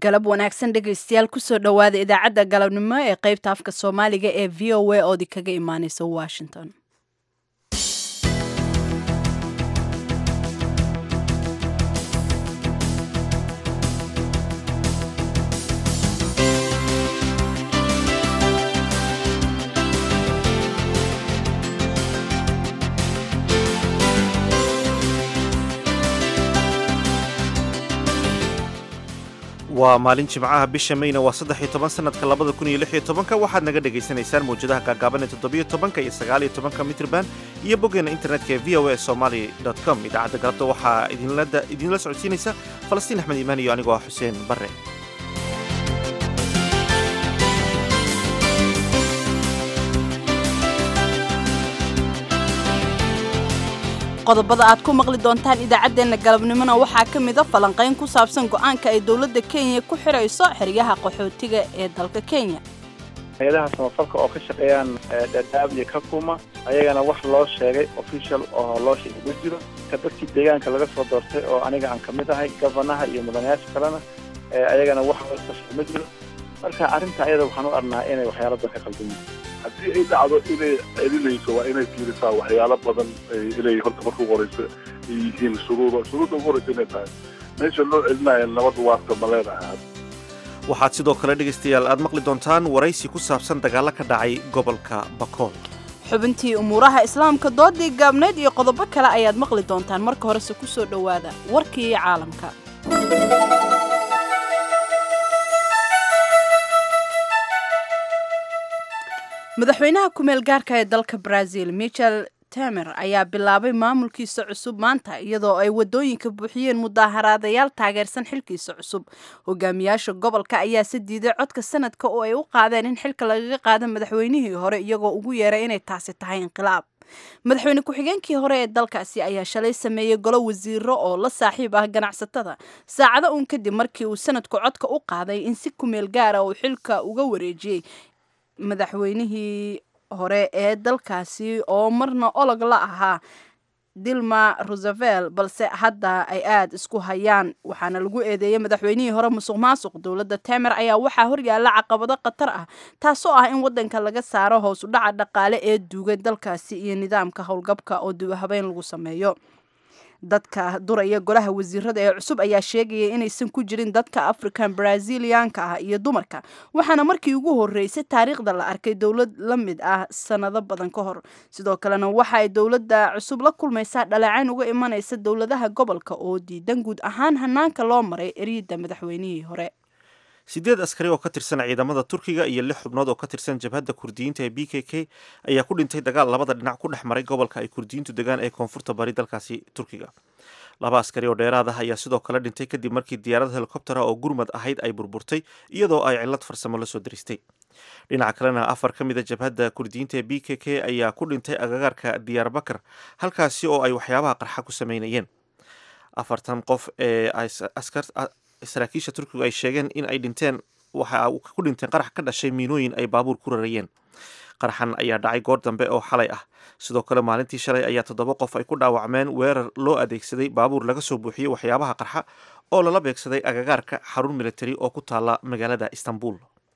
galab wanaagsan dhegaystayaal kusoo dhowaada idaacadda galabnimo ee qaybta afka soomaaliga ee v o a oodi kaga imaaneysa washington waa maalin jimcaha bisha mayna waa saddex iyo toban sanadka labada kun iyo lix iyo tobanka waxaad naga dhagaysanaysaan mawjadaha gaagaaban ee toddobiyo tobanka iyo sagaal iyo tobanka mitrban iyo boggeena internetka ee v o a somaly com idaacadda galabta waxaa idinla socodsiinaysa falastiin axmed iimaan iyo anigoo ah xuseen barre qodobada aad ku maqli doontaan idaacaddeenna galabnimona waxaa ka mida falanqayn ku saabsan go'aanka ay dowladda kenya ku xidhayso xeryaha qaxootiga ee dalka kenya hay-adaha samafalka oo ka shaqeeyaan dhadhaab iyo kakuma ayagana wax loo sheegay official oo loo sheegay ma jiro ka dadkii deegaanka laga soo doortay oo aniga aan ka mid ahay gofanaha iyo mudanayaasha kalena ayagana wax loo sheegay ma jiro marka arrinta ayada waxaan u arnaa inay waxyaalo badan ka qaldan yihiin haddii ay dhacdo inay celinayso waa inay fiirisaa waxyaalo badan inay horta marka ugu horeysa ay yihiin shuruuda shuruudda ugu horeysa inay tahay meesha loo celinaya nabad waarta ma leenahay waxaad sidoo kale dhegaystayaal aad maqli doontaan waraysi ku saabsan dagaallo ka dhacay gobolka bakool xubintii umuuraha islaamka doodii gaabneyd iyo qodobo kale ayaad maqli doontaan marka horese ku soo dhowaada warkii caalamka madaxweynaha kumeel gaarka ee dalka brazil michel temer ayaa bilaabay maamulkiisa cusub maanta iyadoo ay wadooyinka buuxiyeen mudaaharaadayaal taageersan xilkiisa cusub hogaamiyaasha gobolka ayaa se diiday codka sanadka oo ay u qaadeen in xilka lagaga qaado madaxweynihii hore iyagoo ugu yeeray inay taasi tahay inqilaab madaxweyne ku-xigeenkii hore ee dalkaasi ayaa shalay sameeyey golo wasiiro oo la saaxiib ah ganacsatada saacado uun kadib markii uu sanadku codka u qaaday in si kumeel gaara uu xilka uga wareejiyey madaxweynihii hore ee dalkaasi oo marna olog la ahaa dilma rosevel balse hadda ay aada isku hayaan waxaana lagu eedeeyey madaxweynihii hore musuq maasuq dowladda temer ayaa waxaa horyaalla caqabado khatar ah taasoo ah in wadanka laga saaro hoos u dhaca dhaqaale ee duugay dalkaasi iyo nidaamka howlgabka oo dubahabeyn lagu sameeyo dadka duraya golaha wasiirada ee cusub ayaa sheegaya inaysan ku jirin dadka african brazilianka ah iyo dumarka waxaana markii ugu horeysay taariikhda la arkay dowlad la mid ah sanado badan ka hor sidoo kalena waxa ay dowladda cusub la kulmaysaa dhaleecayn uga imanaysa dowladaha gobolka oo diidan guud ahaan hanaanka loo maray eryada madaxweynihii hore siddeed askari oo ka tirsan ciidamada turkiga iyo lix xubnood oo ka tirsan jabhadda kurdiyiinta ee b k k ayaa ku dhintay dagaal labada dhinac ku dhex maray gobolka ay kurdiyiintu degaan ee koonfurta bari dalkaasi turkiga laba askari oo dheeraad ah ayaa sidoo kale dhintay kadib markii diyaarad helikobtera oo gurmad ahayd ay burburtay iyadoo ay cillad farsamo la soo diristay dhinaca kalena afar ka mida jabhadda kurdiyiinta ee b k k ayaa ku dhintay agagaarka diyaarbakar halkaasi oo ay waxyaabaha qarxa ku sameynayeen afartan qof ee saraakiisha turkigu ay sheegeen in ay dhinteen waxa ku dhinteen qarax ka dhashay miinooyin ay baabuur ku rarayeen qaraxan ayaa dhacay goor dambe oo xalay ah sidoo kale maalintii shalay ayaa toddoba qof ay ku dhaawacmeen weerar loo adeegsaday baabuur laga soo buuxiyey waxyaabaha qarxa oo lala beegsaday agagaarka xarun militari oo ku taala magaalada istanbul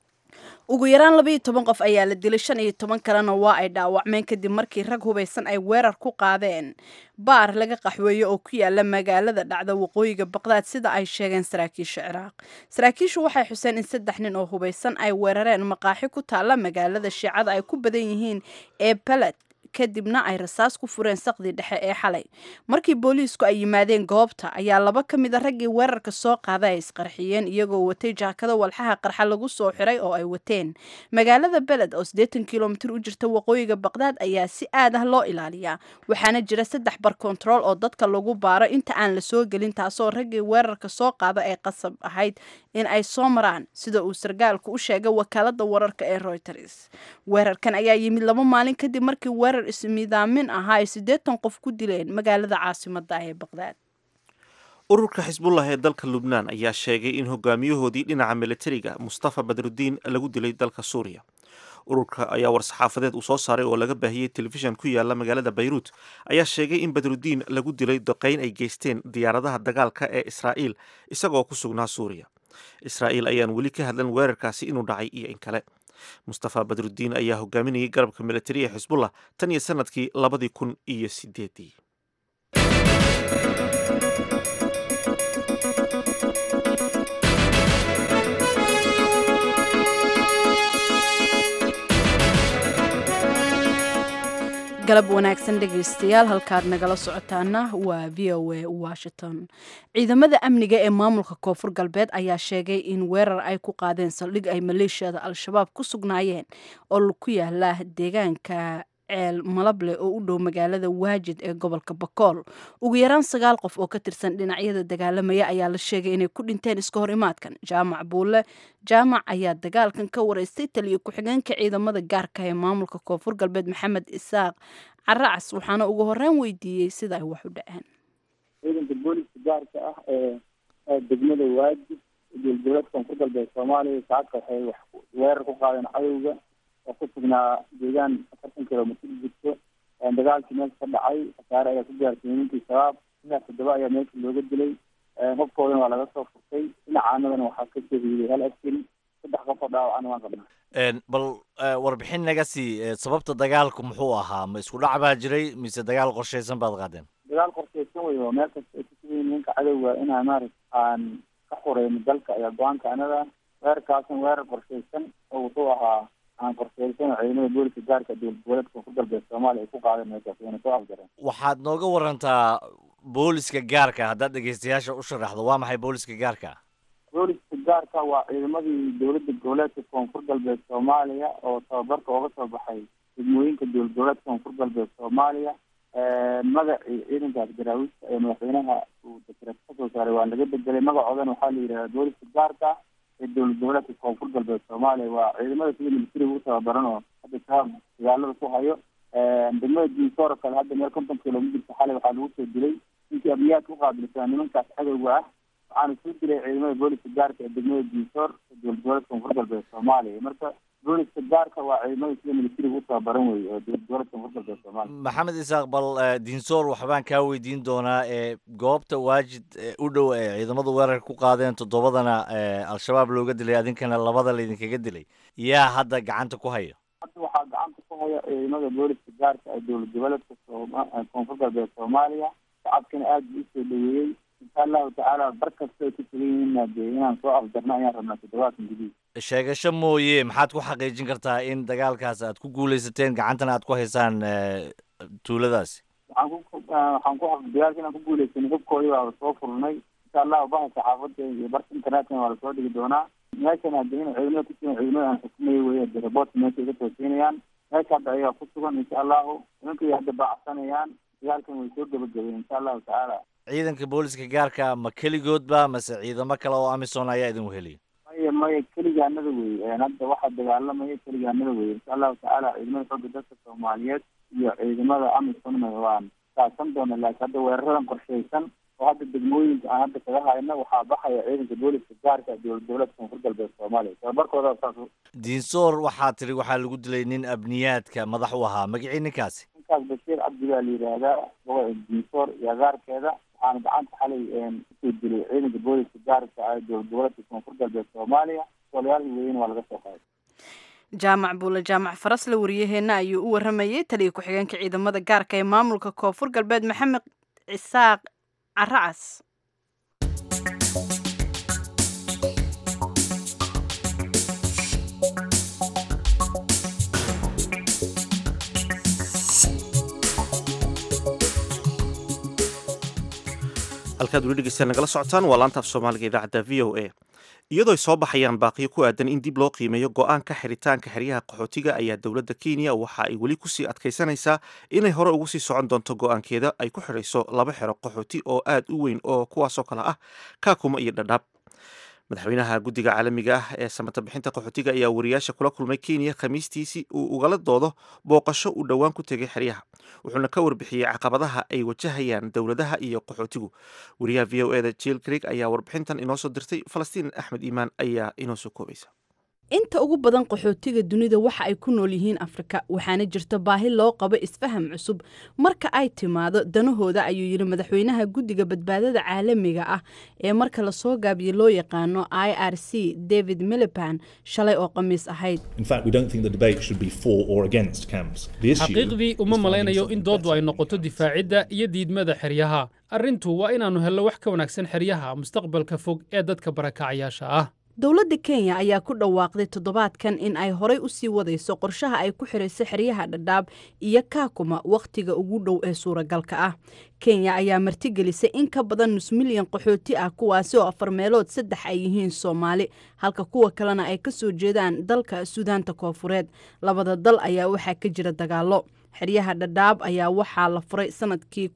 ugu yaraan labaiyo toban qof ayaa la dilay shan iyo toban kalena waa ay dhaawacmeen kadib markii rag hubaysan ay weerar ku qaadeen baar laga qaxweeyo oo ku yaala magaalada dhacda waqooyiga baqdaad sida ay sheegeen saraakiisha ciraaq saraakiishu waxay xuseen in saddex nin oo hubaysan ay weerareen maqaaxi ku taala magaalada shiicada ay ku badan yihiin ee baled kadibna ay rasaas ku fureen saqdii dhexe ee xalay markii booliisku ay yimaadeen goobta ayaa laba ka mid a raggii weerarka soo qaada ay isqarxiyeen iyagoo watay jaakado walxaha qarxa lagu soo xiray oo ay wateen magaalada beled oo siddeetan kilomitir u jirta waqooyiga baqdaad ayaa si aad ah loo ilaaliyaa waxaana jira saddex bar kontarool oo dadka lagu baaro inta aan la soo gelin taasoo raggii weerarka soo qaada ay qasab ahayd in ay soo maraan sida uu sargaalku u sheegay wakaalada wararka ee reuters weerarkan ayaa yimid laba maalin kadib markii weerar ismidaamin ahaa ay siddeetan qof ku dileen magaalada caasimada ee baqdaad ururka xisbullah ee dalka lubnaan ayaa sheegay in hogaamiyahoodii dhinaca militariga mustafa badrudiin lagu dilay dalka suuriya ururka ayaa war-saxaafadeed uu soo saaray oo laga baahiyey telefishan ku yaala magaalada bayruut ayaa sheegay in badrudiin lagu dilay doqeyn ay geysteen diyaaradaha dagaalka ee israa'iil isagoo ku sugnaa suuriya israa'iil ayaan weli ka hadlan weerarkaasi inuu dhacay iyo in kale mustafa badrudiin ayaa hogaaminayay garabka militari ee xisbullah tan iyo sanadkii labadii kun iyo sideedii galab wanaagsan dhegaystayaal halkaad nagala socotaana waa v o a washington ciidamada amniga ee maamulka koonfur galbeed ayaa sheegay in weerar ay ku qaadeen saldhig ay maleeshiyada al-shabaab ku sugnaayeen oo ku yaala deegaanka ceel malable oo u dhow magaalada waajid ee gobolka bakool ugu yaraan sagaal qof oo ka tirsan dhinacyada dagaalamaya ayaa la sheegay inay ku dhinteen iska hor imaadkan jaamac buule jaamac ayaa dagaalkan ka wareystay taliyo ku-xigeenka ciidamada gaarka ee maamulka koonfur galbeed maxamed isaaq caracas waxaana ugu horeyn weydiiyey sida ay wax u dhaceen ciidanka booliska gaarka ah ee degmada waajid dowlad koonfur galbeed soomaaliya saacadka waxay wax weerar ku qaadeen cadowga oo ku sugnaa deegaan afartan kilomitr jirto dagaalkii meesha ka dhacay khasaare ayaa ku gaartay nimankii shabaab ilaa toddoba ayaa meesha looga dilay qofkoodana waa laga soo furtay dhinacaanadana waxaa ka shahiiday hal askari saddex qof oo dhaawacana waan qabnaa bal warbixin naga sii sababta dagaalku muxuu ahaa ma isku dhac baa jiray mise dagaal qorshaysan baad qaadeen dagaal qorshaysan wey oo meel kasta ay kusugan yihin ninka cadowga inaan maarata aan ka xureyno dalka ayaa go-aanka anada weerarkaasan weerar qorshaysan oo wuxuu ahaa aan qorsheysan oo ciidamada booliska gaarka dowlad goboleedka koonfur galbeed soomaaliya ay ku qaadeen meeshaas wayna soo afjareen waxaad nooga warantaa booliska gaarka haddaad dhegeystayaasha u sharaxdo waa maxay booliska gaarka booliska gaarka waa ciidamadii dowladda goboleedka koonfur galbeed soomaaliya oo tababarka ooga soo baxay degmooyinka dowlad goboleedka koonfur galbeed soomaaliya magacii ciidankaas garaawiista ee madaxweynaha uu dekreet kasoo saaray waa laga bedelay magacoodana waxaa la yidhahdaa booliska gaarka ee dowlad goboleedka koonfur galbeed soomaaliya waa ciidamada sida militariga u tababaran oo hadda shabaab dagaalada ku hayo degmada diinsoor kale hadda meel konton kilomitirka xalay waxaa lagu soo dilay ninkii abiyaadka u qaabilsanaa nimankaas cadowga ah waxaana soo dilay ciidamada booliska gaarka ee degmada diinsoor ee dowlad goboleedka koonfur galbeed soomaaliya marka booliska gaarka waa ciidamada sida militariga u tababaran wey oo dowlad goboleedka koonfur galbeed soomaaliya maxamed isaaq bal diinsoor waxbaan kaa weydiin doonaa ee goobta waajid u dhow ee ciidamadu weerarka ku qaadeen toddobadana al-shabaab looga dilay adinkana labada laydinkaga dilay yaa hadda gacanta ku haya hadda waxaa gacanta ku haya ciidamada booliska gaarka ee dowlad goboleedka koonfur galbeed soomaaliya shacabkana aada buu usoo dhaweeyey insha allahu tacaala bar kasta ay ku sugan yihiinna dee inaan soo afjarno ayaan rabnaa toddobaadkan gudihi sheegasho mooye maxaad ku xaqiijin kartaa in dagaalkaas aad ku guuleysateen gacantana aad ku haysaan tuuladaasi waxaan ku waxaan ku dagaalka inaan ku guuleysanay hubkoodii baa soo furnay insha allahu baha saxaafada iyo barka internetkana waa lasoo dhigi doonaa meeshan hadda in ciidamada kusugan ciidamada aan xukumaya wey de raboortka meesha iga toosiinayaan meesha hadda ayagaa ku sugan insha allahu nimankay hadda baacsanayaan dagaalkan way soo gebagabeen insha allahu tacaala ciidanka booliska gaarka ma keligoodba mase ciidamo kale oo amisom ayaa idin weheliya maya maya keligaanada wey hadda waxaa dagaalamaya keligaanada wey insha allahu tacaala ciidamada xooga dalka soomaaliyeed iyo ciidamada amisomna waan kaasan doona laakiin hadda weeraradan qorshaysan oo hadda degmooyinka aan hadda kaga hayno waxaa baxaya ciidanka booliska gaarka dowlad goboleedka koonfur galbeed soomaaliya tababarkooda saas diinsoor waxaa tiri waxaa lagu dilay nin abniyaadka madax u ahaa magacii ninkaasi ninkaas bashiir cabdi baa la yidhaahdaa gobo diinsoor iyo agaarkeeda waxaana gacanta xalay kusoo dilay ciidanka booliska gaarka ah dowlad goboleedka koonfur galbeed soomaaliya sooliyaalkii weyne waa laga soo qaaday jaamac buule jaamac farasle wariyaheenna ayuu u waramayey taliya ku-xigeenka ciidamada gaarka ee maamulka koonfur galbeed maxamed cisaaq caracas halkaad weli dhegeystaan nagala socotaan waa laanta af soomaaliga idaacadda v o a iyadoo ay soo baxayaan baaqiyo ku aadan in dib loo qiimeeyo go-aanka xiritaanka xeryaha qaxootiga ayaa dowladda kenya waxa ay weli kusii adkaysanaysaa inay hore ugu sii socon doonto go-aankeeda ay ku xidhayso laba xero qaxooti oo aad u weyn oo kuwaasoo kale ah kaakuma iyo dhadhaab madaxweynaha guddiga caalamiga ah ee samata bixinta qaxootiga ayaa wariyaasha kula kulmay kenya khamiistiisii uu ugala doodo booqasho uu dhowaan ku tegay xeryaha wuxuuna ka warbixiyey caqabadaha ay wajahayaan dowladaha iyo qaxootigu wariyaha v o eda jill creek ayaa warbixintan inoo soo dirtay falastiin axmed iimaan ayaa inoo soo koobaysa inta ugu badan qaxootiga dunida waxa ay ku nool yihiin afrika waxaana jirta baahi loo qabo isfaham cusub marka ay timaado danahooda ayuu yidhi madaxweynaha guddiga badbaadada caalamiga ah ee marka lasoo gaabiye loo yaqaano i r c david miliban shalay oo khamiis ahayd xaqiiqdii uma malaynayo in dooddu ay noqoto difaacidda iyo diidmada xeryaha arrintu waa inaannu hello wax ka wanaagsan xeryaha mustaqbalka fog ee dadka barakacayaasha ah dowladda kenya ayaa ku dhawaaqday toddobaadkan in ay horay u sii wadayso qorshaha ay ku xirayso xeryaha dhadhaab iyo kaakuma wakhtiga ugu dhow ee suuragalka ah kenya ayaa martigelisay in ka badan nus milyan qaxooti ah kuwaasi oo afar meelood saddex ay yihiin soomaali halka kuwa kalena ay ka soo jeedaan dalka suudaanta koofureed labada dal ayaa waxaa ka jira dagaallo xeryaha dhadhaab ayaa waxaa la furay sanadkii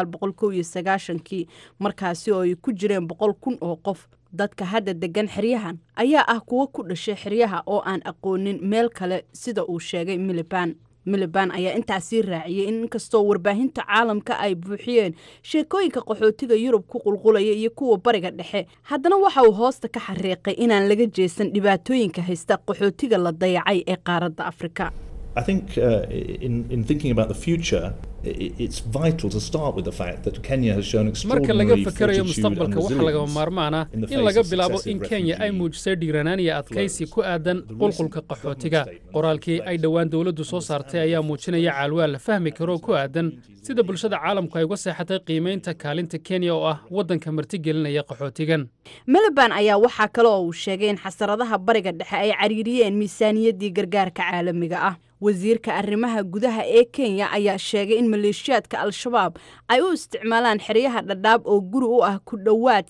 kii markaasi oo ay ku jireen boqol kun oo qof dadka hadda degan xeryahan ayaa ah kuwo ku dhashay xeryaha oo aan aqoonin meel kale sida uu sheegay miliban miliban ayaa intaasii raaciyey in inkastoo warbaahinta caalamka ay buuxiyeen sheekooyinka qaxootiga yurub ku qulqulaya iyo kuwa bariga dhexe haddana waxa uu hoosta ka xariiqay inaan laga jeesan dhibaatooyinka haysta qaxootiga la dayacay ee qaaradda afrika I think uh, in, in thinking about the future, it's vital to start with the fact that Kenya has shown marka laga extraordinary fakarayo fortitude and mustaqbalka waxaa lagama resilience maarmaan ah in the in face laga of bilaabo successive in kenya ay refugee muujisay dhiiranaan iyo adkaysi ku aadan qulqulka qaxootiga qoraalkii ay dhowaan dowladdu soo saartay ayaa muujinaya caalwaal la fahmi karo ku aadan sida bulshada caalamku ay uga seexatay qiimaynta kaalinta kenya oo ah waddanka martigelinaya qaxootigan miliban ayaa waxaa kale oo uu sheegay in xasaradaha bariga dhexe ay cariiriyeen miisaaniyaddii gargaarka caalamiga ah wasiirka arrimaha gudaha ee kenya ayaa sheegay in maleeshiyaadka al-shabaab ay u isticmaalaan xeryaha dhadhaab oo guri u ah ku dhowaad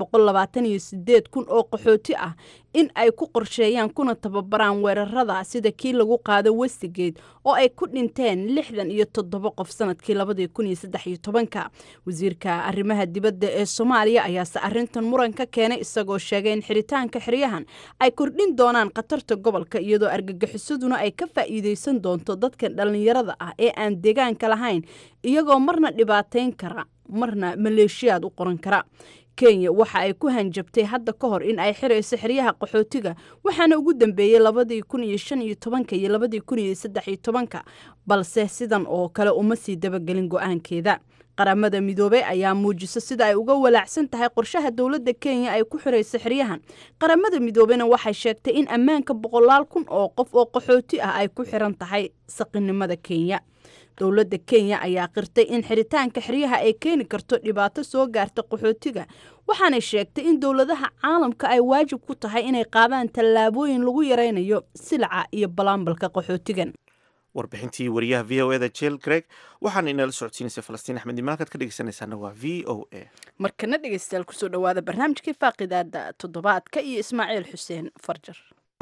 kun oo qaxooti ah in ay ku qorsheeyaan kuna tababaraan weerarada sida kii lagu qaado westigeed oo ay ku dhinteen lixdan iyo toddoba qof sanadkii labadii kun iyo saddex iyo tobanka wasiirka arrimaha dibadda ee soomaaliya ayaase arrintan muran ka keenay isagoo sheegay in xiritaanka xeryahan ay kordhin doonaan khatarta gobolka iyadoo argagixisaduna ay ka faa'iideysan doonto dadka dhallinyarada ah ee aan deegaanka lahayn iyagoo marna dhibaateyn kara marna maleeshiyaad u qoran kara kenya waxa ay ku hanjabtay hadda ka hor in ay xirayso xeryaha qaxootiga waxaana ugu dambeeyey labadii kun iyo shan iyo tobanka iyo labadii kun iyo saddex iyo tobanka balse sidan oo kale uma sii dabagelin go-aankeeda qaramada midoobey ayaa muujisa sida ay uga walaacsan tahay qorshaha dowladda kenya ay ku xirayso xeryahan qaramada midoobeyna waxay sheegtay in ammaanka boqolaal kun oo qof oo qaxooti ah ay ku xiran tahay saqinimada kenya dowladda kenya ayaa qirtay in xiritaanka xeryaha ay keeni karto dhibaato soo gaarta qaxootiga waxaanay sheegtay in dowladaha caalamka ay waajib ku tahay inay qaadaan tallaabooyin lagu yaraynayo silaca iyo balaambalka qaxootigan warbixintii wariyaha v o eda jel greg waxaana inala socodsiinaysay falastiin axmed imaankaad ka dhegeysanaysaana waa v o a markana dhegeystayaal kusoo dhowaada barnaamijkii faaqidaada toddobaadka iyo ismaaciil xuseen farjar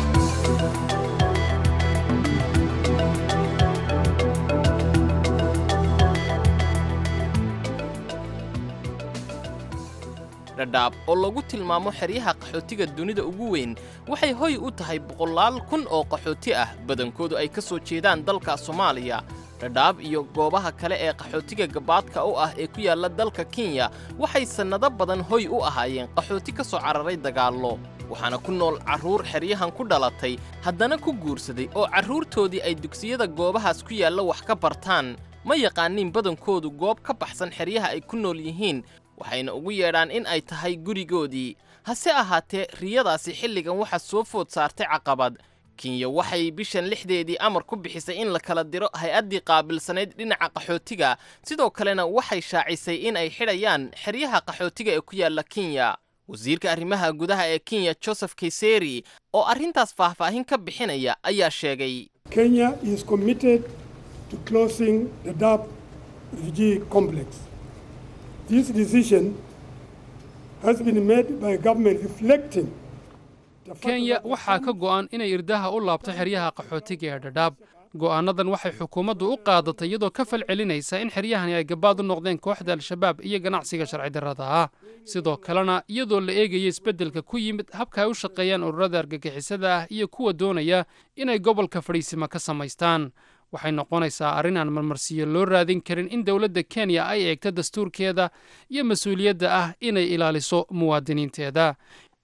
dhadhaab oo lagu tilmaamo xeryaha qaxootiga dunida ugu weyn waxay hoy u tahay boqolaal kun oo qaxooti ah badankoodu ay ka soo jeedaan dalka soomaaliya dhadhaab iyo goobaha kale ee qaxootiga gabaadka u ah ee ku yaalla dalka kenya waxay sannado badan hoy u ahaayeen qaxooti ka soo cararay dagaallo waxaana ku nool carruur xeryahan ku dhalatay haddana ku guursaday oo carruurtoodii ay dugsiyada goobahaas ku yaalla wax ka bartaan ma yaqaaniin badankoodu goob ka baxsan xeryaha ay ku nool yihiin waxayna ugu yeedhaan in ay tahay gurigoodii hase ahaatee riyadaasi xilligan waxaa soo food saartay caqabad kenya waxay bishan lixdeedii amar ku bixisay in la kala diro hay-addii qaabilsanayd dhinaca qaxootiga sidoo kalena waxay shaacisay in ay xidhayaan xeryaha qaxootiga ee ku yaalla kenya wasiirka arrimaha gudaha ee kenya joseph kayseri oo arrintaas faahfaahin ka bixinaya ayaa sheegay Kenya is committed to closing the Dab refugee complex. This decision has been made by government reflecting the fact kenya that waxaa ka go'an inay irdaha u laabto xeryaha qaxootiga ee dhadhaab go'aanadan waxay xukuumaddu u qaadatay iyadoo ka fal celinaysa in xeryahani ay gabaad u noqdeen kooxda al-shabaab iyo ganacsiga sharci darrada ah sidoo kalena iyadoo la eegaya isbeddelka ku yimid habka ay u shaqeeyaan ururada argagixisada ah iyo kuwa doonaya inay gobolka fadhiisima ka samaystaan waxay noqonaysaa arrin aan marmarsiyo loo raadin karin in dowladda kenya ay eegto dastuurkeeda iyo mas-uuliyadda ah inay ilaaliso muwaadiniinteeda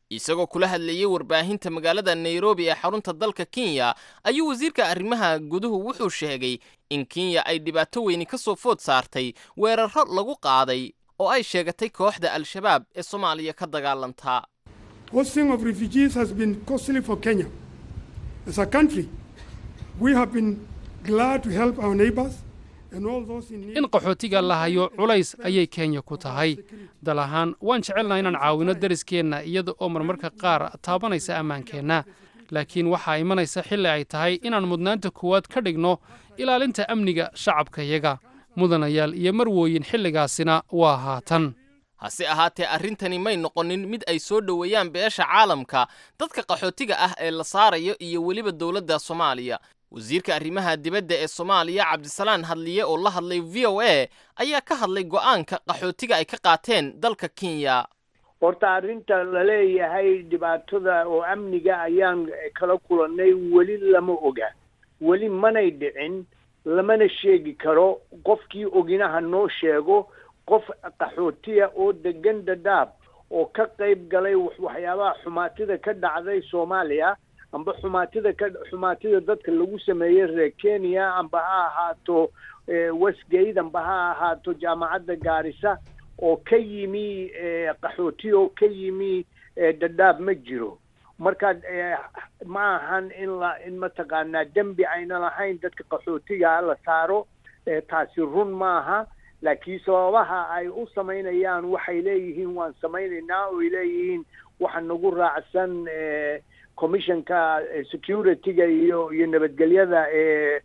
isagoo kula hadlayey warbaahinta magaalada nairobi ee xarunta dalka kenya ayuu wasiirka arrimaha guduhu wuxuu sheegay in kenya ay dhibaato weyni ka soo food saartay weerarro lagu qaaday oo ay sheegatay kooxda al-shabaab ee soomaaliya ka dagaalantaa Hosting of refugees has been costly for Kenya. As a country, we have been glad to help our neighbors and all those in need. in qaxootiga la hayo culays ayay kenya ku tahay dal ahaan waan jecelnaha inaan caawino deriskeenna iyada oo marmarka qaar taabanaysa ammaankeenna laakiin waxaa imanaysa xilli ay tahay inaan mudnaanta koowaad ka dhigno ilaalinta amniga shacabkayaga mudanayaal iyo marwooyin xilligaasina waa haatan hase ahaatee arrintani may noqonin mid ay soo dhoweeyaan beesha caalamka dadka qaxootiga ah ee la saarayo iyo weliba dowladda soomaaliya wasiirka arrimaha dibadda ee soomaaliya cabdisalaan hadliye oo la hadlay v o a ayaa ka hadlay go'aanka qaxootiga ay ka qaateen dalka kenya horta arrinta la leeyahay dhibaatada oo amniga ayaan kala kulannay weli lama oga weli manay dhicin lamana sheegi karo qofkii oginaha noo sheego qof qaxootiya oo degan dadaab oo ka qayb galay waxyaabaha xumaatida ka dhacday soomaaliya amba xumaatida ka xumaatida dadka lagu sameeyey reer kenya amba ha ahaato westgate amba ha ahaato jaamacadda gaarisa oo ka yimi qaxootiya oo ka yimi dadaab ma jiro marka ma ahan in la in mataqaanaa dembi ayna lahayn dadka qaxootiga la saaro taasi run maaha laakiin sababaha ay u samaynayaan waxay leeyihiin waan samaynaynaa oo ay leeyihiin waxa nagu raacsan commissionka security-ga iyo iyo nabadgelyada ee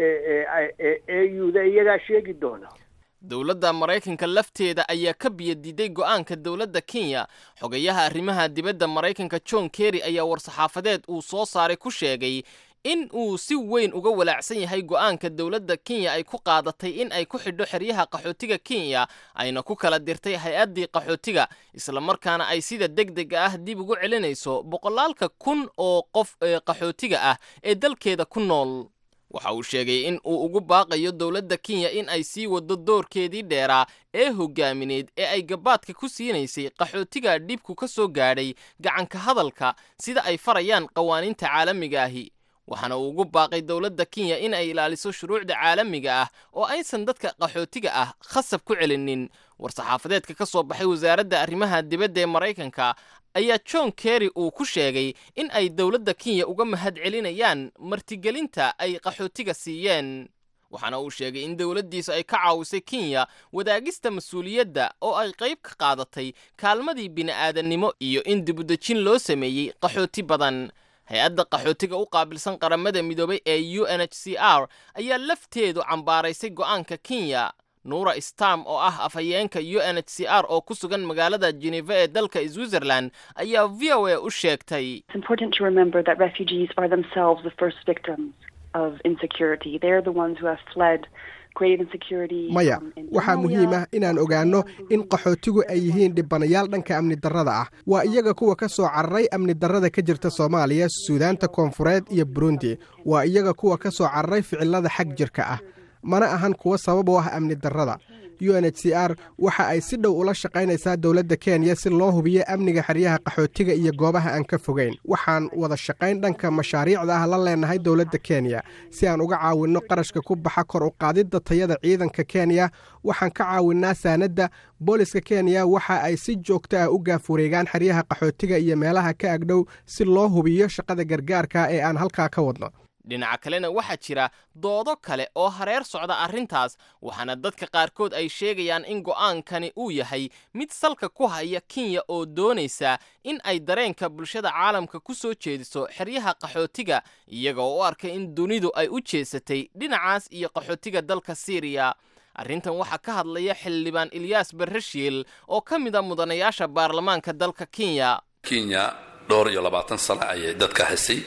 euda iyagaa sheegi doona dowladda maraykanka lafteeda ayaa ka biyadiiday go'aanka dowladda kenya xogayaha arrimaha dibadda maraykanka john kerry ayaa war-saxaafadeed uu soo saaray ku sheegay in uu si weyn uga walaacsan yahay go'aanka dowladda kenya ay ku qaadatay in ay ku xidho xeryaha qaxootiga kenya ayna ku kala dirtay hay-addii qaxootiga islamarkaana ay sida deg dega ah dib ugu celinayso boqolaalka kun oo qof ee qaxootiga ah ee dalkeeda ku nool waxa uu sheegay in uu ugu baaqayo dowladda kenya in ay sii waddo doorkeedii dheeraa ee hogaamineed ee ay gabaadka ku siinaysay qaxootiga dhibku ka soo gaadhay gacanka hadalka sida ay farayaan qawaaniinta caalamiga ahi waxaana uu ugu baaqay dowladda kenya in ay ilaaliso shuruucda caalamiga ah oo aysan dadka qaxootiga ah khasab ku celinin war-saxaafadeedka ka soo baxay wasaaradda arrimaha dibadda ee maraykanka ayaa john kerry uu ku sheegay in ay dowladda kenya uga mahad celinayaan martigelinta ay qaxootiga siiyeen waxaana uu sheegay in dowladdiisu ay ka caawisay kenya wadaagista mas-uuliyadda oo ay qayb ka qaadatay kaalmadii bini'aadannimo iyo in dibudejin loo sameeyey qaxooti badan hay-adda qaxootiga u qaabilsan qaramada midoobay ee u n h c r ayaa lafteedu cambaaraysay go'aanka kenya nuura stam oo ah afhayeenka u n h c r oo ku sugan magaalada geneva ee dalka switzerland ayaa v o a u sheegtay It's important to remember that refugees are themselves the first victims of insecurity. They're the ones who have fled grave insecurity. maya um, in waxaa Somalia, muhiim ah inaan ogaanno in qaxootigu ay yihiin dhibanayaal dhanka amni darrada ah waa iyaga kuwa ka soo cararay amni darrada ka jirta soomaaliya suudaanta koonfureed iyo burundi waa iyaga kuwa ka soo cararay ficilada xag jirka ah mana ahan kuwa sabab u ah amni darrada u n h c r waxa ay si dhow ula shaqaynaysaa dowladda kenya si loo hubiyo amniga xeryaha qaxootiga iyo goobaha aan ka fogeyn waxaan wada shaqayn dhanka mashaariicda ah la leenahay dowladda kenya si aan uga caawinno qarashka ku baxa kor u qaadidda tayada ciidanka kenya waxaan ka caawinnaa saanadda booliska kenya waxa ay si joogto ah u gaafureegaan xeryaha qaxootiga iyo meelaha ka agdhow si loo hubiyo shaqada gargaarka ee aan halkaa ka wadno dhinaca kalena waxaa jira doodo kale oo hareer socda arrintaas waxaana dadka qaarkood ay sheegayaan in go'aankani uu yahay mid salka ku haya kenya oo doonaysa in ay dareenka bulshada caalamka ku soo jeediso xeryaha qaxootiga iyaga oo u arkay in dunidu ay u jeesatay dhinacaas iyo qaxootiga dalka siiriya arrintan waxaa ka hadlaya xildhibaan ilyaas barreshiil oo ka mid a mudanayaasha baarlamaanka dalka kenya kenya dhowr iyo labaatan sano ayay dadka haysay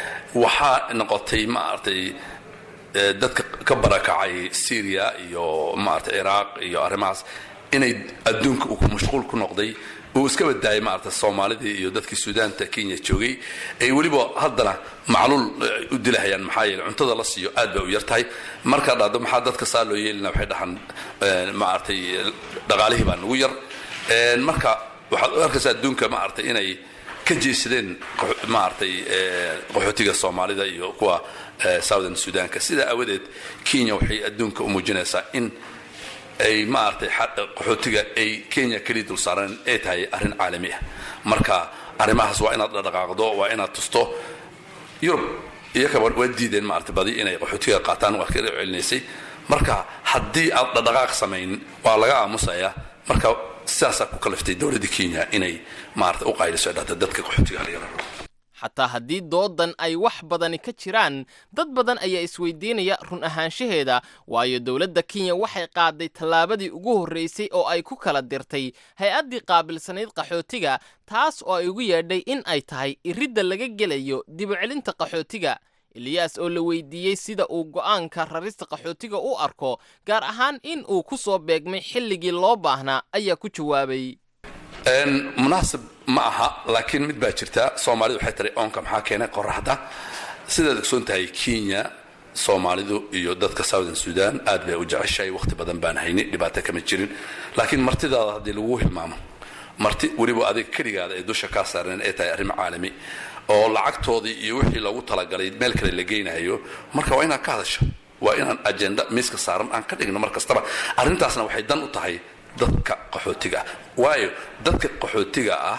waxaa noqotay maaragtay eh, dadka ka barakacay syria iyo maaragtay ciraaq iyo arrimahaas inay adduunka uu ku mashquul ku noqday uu iska badaayay maaragtay soomaalidii iyo dadkii suudaanta kenya joogay ay weliba haddana macluul eh, u dilahayaan maxaa yeele cuntada la siiyo aad bay u yar tahay markaa dhacdo maxaa dadka saa loo yeelina waxay dhahaan eh, maaragtay dhaqaalihii baa nagu yar Eh, marka waxaad u arkaysaa adduunka maaragtay inay ka jeesadeen maaragtay qaxootiga soomaalida iyo kuwa southern sudanka sidaa awadeed kenya waxay adduunka u muujinaysaa in ay maaragtay qaxootiga ay kenya keliya dul saaran ay tahay arrin caalami ah marka arrimahaas waa inaad dhaqaaqdo waa inaad tusto yurub iyakaba waa diideen maaragtay badi inay qaxootiga qaataan waa ka celinaysay marka haddii aad dhaqdhaqaaq samayn waa laga aamusayaa marka sidaasaa ku kaliftay dowladda kenya inay maaragtay u qayliso dhahda dadka qaxootiga laga raro xataa haddii doodan ay wax badani ka jiraan dad badan ayaa isweydiinaya run ahaanshaheeda waayo dowladda kenya waxay qaaday tallaabadii ugu horraysay oo ay ku kala dirtay hay-addii qaabilsanayd qaxootiga taas oo ay ugu yeedhay in ay tahay iridda laga gelayo dibucelinta qaxootiga eliyaas oo la weydiiyey sida uu go'aanka rarista qaxootiga u arko gaar ahaan in uu ku soo beegmay xilligii loo baahnaa ayaa ku jawaabay munaasib ma aha laakiin mid baa jirta soomaalidu waxay tiri oonka maxaa keenay qoraxda sidaad ogsoon tahay kenya soomaalidu iyo dadka southern sudan aad bay u jeceshahay waqti badan baan hayni dhibaato kama jirin laakiin martidaada haddii lagu hilmaamo marti weliba adiga keligaada ay dusha kaa saareen ay tahay arrin caalami oo lacagtoodii iyo wixii loogu talagalay meel kale la geynayo marka waa inaad ka hadasho waa inaan ajenda miiska saaran aan ka dhigno mar kastaba arrintaasna waxay dan u tahay dadka qaxootiga ah waayo dadka qaxootiga ah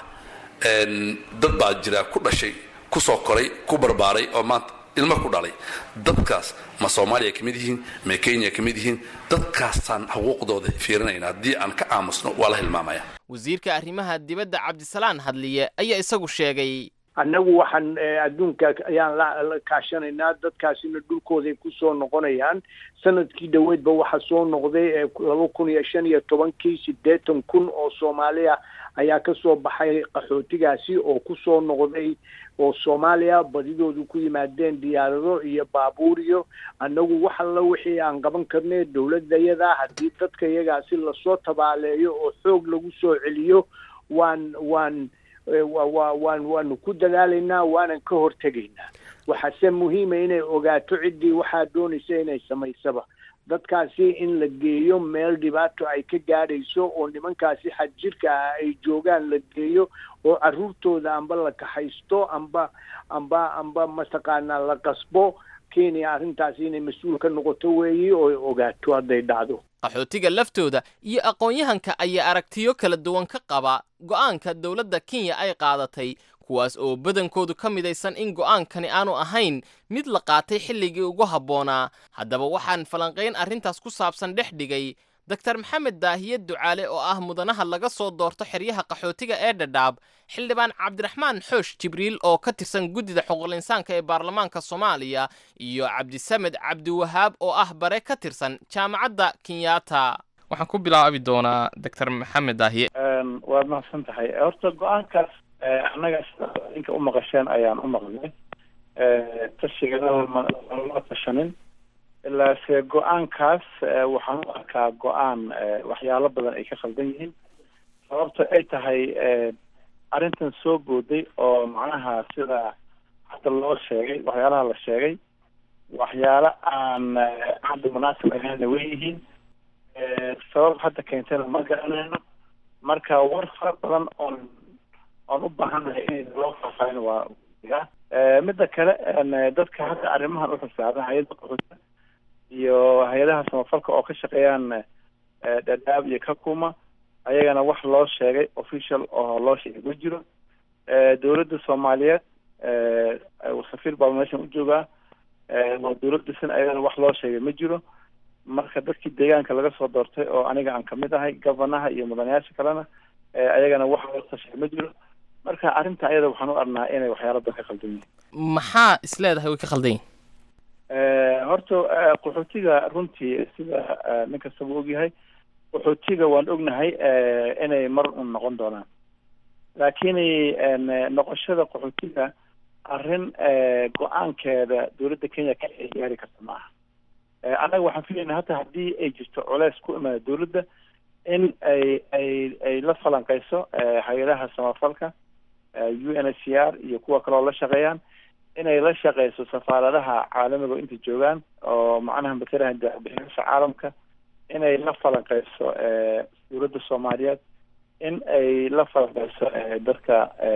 dad baa jira ku dhashay ku soo koray ku barbaaray oo maanta ilmo ku dhalay dadkaas ma soomaaliya ka mid yihiin ma kenya ka mid yihiin dadkaasaan xuquuqdooda fiirinayna haddii aan ka aamusno waa la hilmaamaya wasiirka arrimaha dibadda cabdisalaan hadliye ayaa isagu sheegay annagu waxaan adduunka ayaan la kaashanaynaa dadkaasina dhulkooday ku soo noqonayaan sanadkii dhoweydba waxaa soo noqday laba kun iyo shan iyo tobankii siddeetan kun oo soomaaliya ayaa ka soo baxay qaxootigaasi oo ku soo noqday oo soomaaliya badidoodu ku yimaadeen diyaarado iyo baabuur iyo annagu wax alla wixii aan qaban karnay dowladayada haddii dadka iyagaasi lasoo tabaaleeyo oo xoog lagu soo celiyo waan waan wa waan waanu ku dadaalaynaa waanan ka hortegaynaa waxaase muhiima inay ogaato ciddii waxaa doonaysa inay samaysaba dadkaasi in la geeyo meel dhibaato ay ka gaadhayso oo nimankaasi xadjirka ah ay joogaan la geeyo oo carruurtooda amba la kaxaysto amba amba amba mataqaanaa la qasbo kenya arrintaasi inay mas-uul ka noqoto weeyi oo ogaato hadday dhacdo qaxootiga laftooda iyo aqoon-yahanka ayaa aragtiyo kala duwan ka qaba go'aanka dowladda kenya ay qaadatay kuwaas oo badankoodu ka midaysan in go'aankani aanu ahayn mid la qaatay xilligii ugu habboonaa haddaba waxaan falanqayn arrintaas ku saabsan dhex dhigay doktar maxamed daahiye ducaale oo ah mudanaha laga soo doorto xeryaha qaxootiga ee dhadhaab xildhibaan cabdiraxmaan xoosh jibriil oo ka tirsan guddida xuquuqlinsaanka ee baarlamaanka soomaaliya iyo cabdisamed cabdiwahaab oo ah bare ka tirsan jaamacadda kenyatta waxaan ku bilaabi doonaa doctor maxamed daahiye waad mahadsan tahay horta go-aankaas annaga sida idinka u maqasheen ayaan u maqlay tashiganada malama tashanin ilaase go-aankaas waxaan u arkaa go-aan waxyaalo badan ay ka khaldan yihiin sababto ay tahay arrintan soo booday oo macnaha sida hadda loo sheegay waxyaalaha la sheegay waxyaalo aan hadda munaasib ahaynna way yihiin sabab hadda keentayna ma garanayno marka war fara badan oon oon u baahannahay in loo faahfaahin waa midda kale dadka hadda arrimahan u xisaaban hay-adda qaxoota iyo hay-adaha samafalka oo ka shaqeeyaan dhadhaab iyo kakuma ayagana wax loo sheegay official oo loo sheegay ma jiro dowladda soomaaliyeed safiir baa meeshan u joogaa waa dowlad dhisan ayagana wax loo sheegay ma jiro marka dadkii deegaanka laga soo doortay oo aniga aan kamid ahay governaha iyo mudanayaasha kalena ayagana wax loo tashay ma jiro marka arrinta ayada waxaan u arnaa inay waxyaalo badan ka khaldan yihiin maxaa is leedahay way ka khaldan yihin horta qaxootiga runtii sida nin kastaba ogyahay qaxootiga waan ognahay inay mar un noqon doonaan laakiin noqoshada qaxootiga arrin go-aankeeda dowladda kenya ka ay gaari karta ma aha annaga waxaan filaynaa hata haddii ay jirto culeys ku imaada dowladda in ay ay ay la falanqeyso hay-adaha samafalka u n h c r iyo kuwa kale oo la shaqeeyaan inay la shaqeyso safaaradaha caalamiga oo inta joogaan oo macnaha matalaha dabixiyaasha caalamka inay la falanqeyso dowladda soomaaliyeed in ay la falanqeyso dadka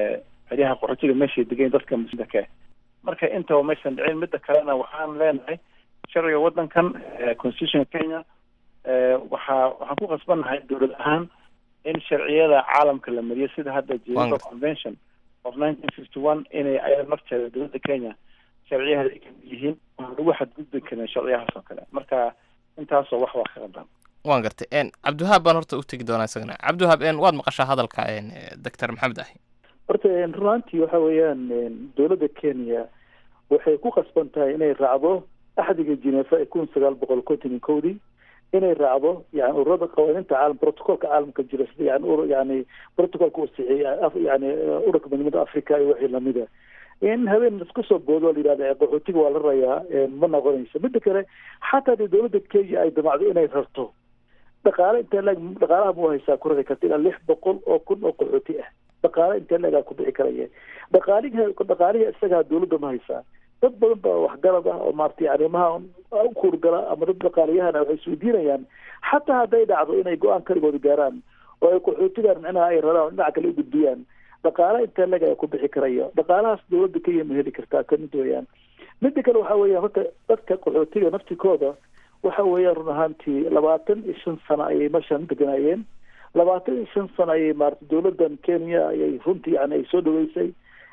xeryaha qaxootiga meeshay degayn dadka muslimka marka intaba maysan dhicin midda kalena waxaan leenahay sharciga waddankan constitution kenya waxaa waxaan ku qasbannahay dowlad ahaan in sharciyada caalamka la mariyo sida hadda geneva convention of nineteen fifty one inay ayada nafteeda dowladda kenya sharciyaheeda ay kamid yihiin aan lagu xadgudbi karin sharciyahaas oo kale marka intaasoo wax waa ka qaldan waan gartay n cabdiwahaab baan horta u tegi doonaa isagana cabdiwahaab n waad maqashaa hadalka doctor maxamed ahi horta runaantii waxa weeyaan dowladda kenya waxay ku qasban tahay inay raacdo axdiga genefa ee kun sagaal boqol konton iyo kowdii inay raacdo yani ururada qawaaniinta caalam protocolka caalamka jira sida yani ur yani protocolka uu sixiya yani ururka midnimada africa iyo wixii lamida in habeen isku soo boodo oo la yidhahda qaxootiga waa la rayaa ma noqonayso mida kale xataa dee dowladda kenya ay damacdo inay rarto dhaqaale intee leeg dhaqaalaha mu haysaa ku rari karta ilaa lix boqol oo kun oo qaxooti ah dhaqaale intee leegaa ku bixi karaya dhaqaalihi dhaqaalihi isagaa dowladda ma haysaa dad badan baa waxgarad ah oo maaragtay arrimaha u kuurgala ama dad dhaqaaliyahana waxay isweydiinayaan xataa hadday dhacdo inay go-aan kaligooda gaaraan oo ay qaxootigan micnaha ay raraan oo dhinaca kale u gudbiyaan dhaqaale intee leg ayaa ku bixi karaya dhaqaalahaas dowladda kenya ma heli kartaa kamid weeyaan mida kale waxa weeyaan horta dadka qaxootiga naftikooda waxa weeyaan run ahaantii labaatan iyo shan sano ayay meeshan deganaayeen labaatan iyo shan sano ayay maarata dowladdan kenya ayay runtii yani ay soo dhaweysay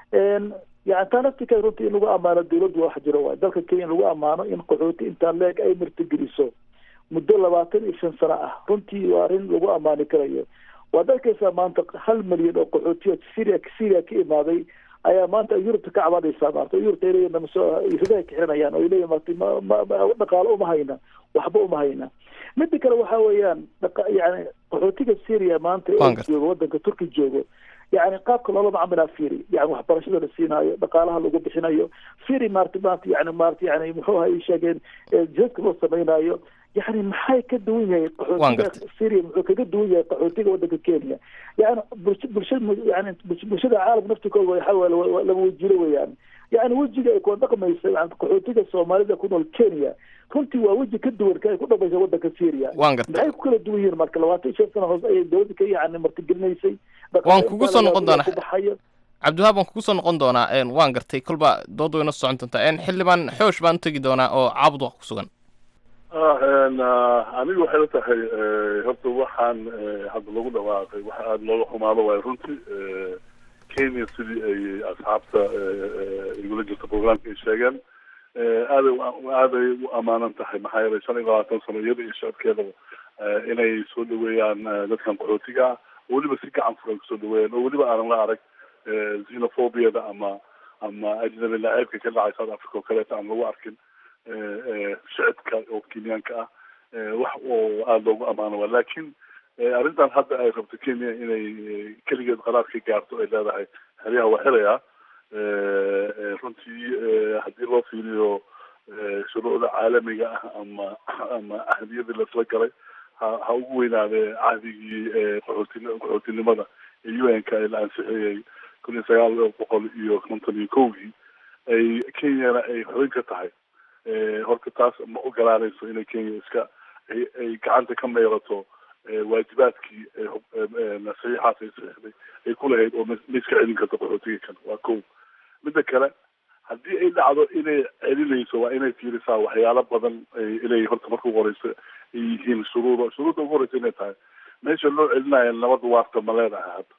yani taa naftika runtii in lagu ammaano dowladdu wax jiro waay dalka kenya in lagu ammaano in qaxooti intaa leeg ay martigeliso muddo labaatan iyo shan sano ah runtii waa arrin lagu ammaani karayo waad arkaysaa maanta hal milyan oo qaxootiya syria syria ka imaaday ayaa maanta yurubta ka cabanaysaa maarta yurubta ay leeyihin namasoo ridaha ka xiranayaan oo ay leeyihin marta ma ma dhaqaalo uma hayna waxba uma hayna mida kale waxa weeyaan dhaqa yani qaxootiga syria maanta ee joogo waddanka turki joogo yani qaabka loola macamilaa firi yani waxbarashada la siinaayo dhaqaalaha lagu bixinayo firi maarta maanta yani maarata yani muxuu ahay sheegeen jihadka loo samaynayo yani maxay ka duwan yahay qaxootiga syria muxuu kaga duwan yahay qaxootiga waddanka kenya yani bulsha bulshada yani bulshada caalamka naftikooda waxa laba wejiro weeyaan yani wejiga ay kula dhaqmaysa yani qaxootiga soomaalida ku nool kenya runtii waa weji ka duwan ka ay ku dhamaysa waddanka syria maxay ku kala duwan yihiin marka labaatan iyo shan sano hoose ayay dowladda ka yani martigelinaysay waan kugu soo noqon doonaa cabdiwahaab waan kugu soo noqon doonaa waan gartay kolba dood wayna socon doontaa xildhibaan xoosh baan u tegi doonaa oo caabud wax ku sugan aniga waxay la tahay horta waxaan hadda lagu dhawaaqay wax aada looga xumaado waayo runtii kenya sidii ay asxaabta igula jirta programka ay sheegeen aaday aaday u amaanan tahay maxaa yeelay shan iyo labaatan sano iyada iyo shacabkeedaba inay soo dhaweeyaan dadkan qaxootiga ah weliba si gacan furan kusoo dhaweeyaan oo weliba aanan la arag xenophobiyada ama ama ajnabi laceebka ka dhacay south africa oo kaleeta aan lagu arkin shicibka oo kenyaanka ah wax oo aada loogu amaano waa laakiin arrintan hadda ay rabto kenya inay keligeed qaraar ka gaarto ay leedahay xeryaha waa xelayaa runtii haddii loo fiiriyo shuruucda caalamiga ah ama ama ahdiyadii laisla galay ha ha ugu weynaadee cahdigii qaxooti qaxootinimada ee u n ka la ansixiyey kun iyo sagaal boqol iyo konton iyo kowgii ay kenyana ay xubin ka tahay horta taas ma ogolaanayso inay kenya iska ay ay gacanta ka meerato waajibaadkii saxiixaas ay saxiixday ay ku lahayd oo ma iska celin karto qaxootiga kan waa kow midda kale haddii ay dhacdo inay celinayso waa inay fiirisaa waxyaalo badan inay horta marka ugu horeysa ay yihiin shuruuda shuruudda ugu horeysa inay tahay meesha loo celinayo nabad waarta ma leedahay hadda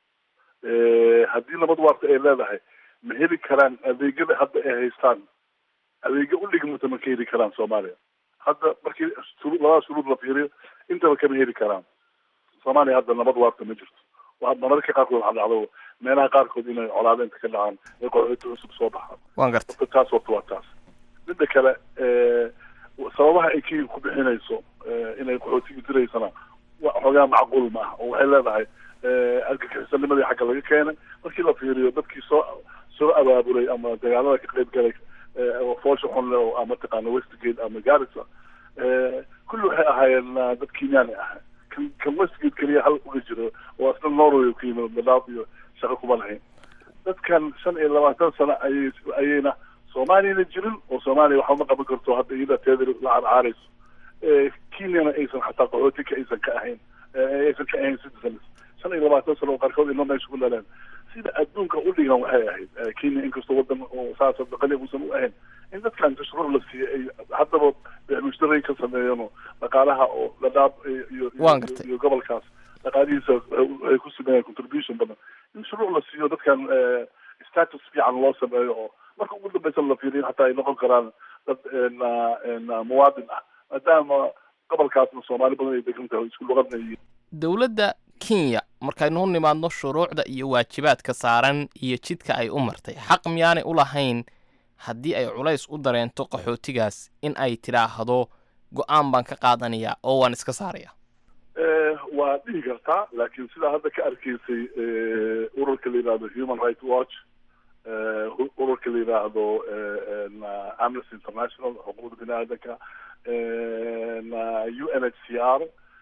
haddii nabad waarta ay leedahay ma heli karaan adeegyada hadda ay haystaan adeegyo u dhigmata ma ka heli karaan soomaaliya hadda markii shuruu labada shuruud la fiiriyo intaba kama heli karaan soomaaliya hadda nabad waarta ma jirto waa mararka qaarkood waxaa dhacdo meelaha qaarkood inay colaado inta ka dhacaan ay qaxooti cusub soo baxaan waan gartay taas horta waa taas midda kale sababaha ay kenya ku bixinayso inay qaxootiga diraysana wa xoogaa macquul ma ah oo waxay leedahay argagixisannimadii xagga laga keenay markii la fiiriyo dadkii soo soo abaabulay ama dagaalada ka qayb galay foosha xun le oo ama taqaana westgate ama garissa kulli waxay ahaayeen dad kenyaani ah kan kan westgate keliya hal uga jiro oo asna norway ka yimid dalaab iyo shaqo kuma lahayn dadkan shan iyo labaatan sano ayay ayayna soomaaliyana jirin oo soomaaliya waxba ma qaban karto hadda iyada teeda la carcaarayso kenyana aysan xataa qaxootika aysan ka ahayn aysan ka ahayn citizens shan iyo labaatan sano oo qaarkood ilmo meesha ku dhaleen sida adduunka u dhigan waxay ahayd kenya inkastoo wadan oo saas qani uusan u ahayn in dadkan tashruuc la siiyey ay haddaba beemushtaray ka sameeyeen dhaqaalaha oo dhadhaab iyo iyo gobolkaas dhaqaalihiisa ay ku sameeyaan contribution badan in shuruuc la siiyo dadkan status fiican loo sameeyo oo marka ugu dambeysa la fiiriyo hataa ay noqon karaan dad muwaadin ah maadaama gobolkaasna soomaali badan ay degan tahay isku luqadna yihiin dowladda kenya markaynu u nimaadno shuruucda iyo waajibaadka saaran iyo jidka ay u martay xaq miyaanay u lahayn haddii ay culays u dareento qaxootigaas in ay tidhaahdo go-aan baan ka qaadanayaa oo waan iska saaraya waa dhihi kartaa laakiin sidaa hadda ka arkaysay ururka la yidhahdo human rights watch ururka la yidhaahdo amnesty international xuquuqda bini aadanka u n h c r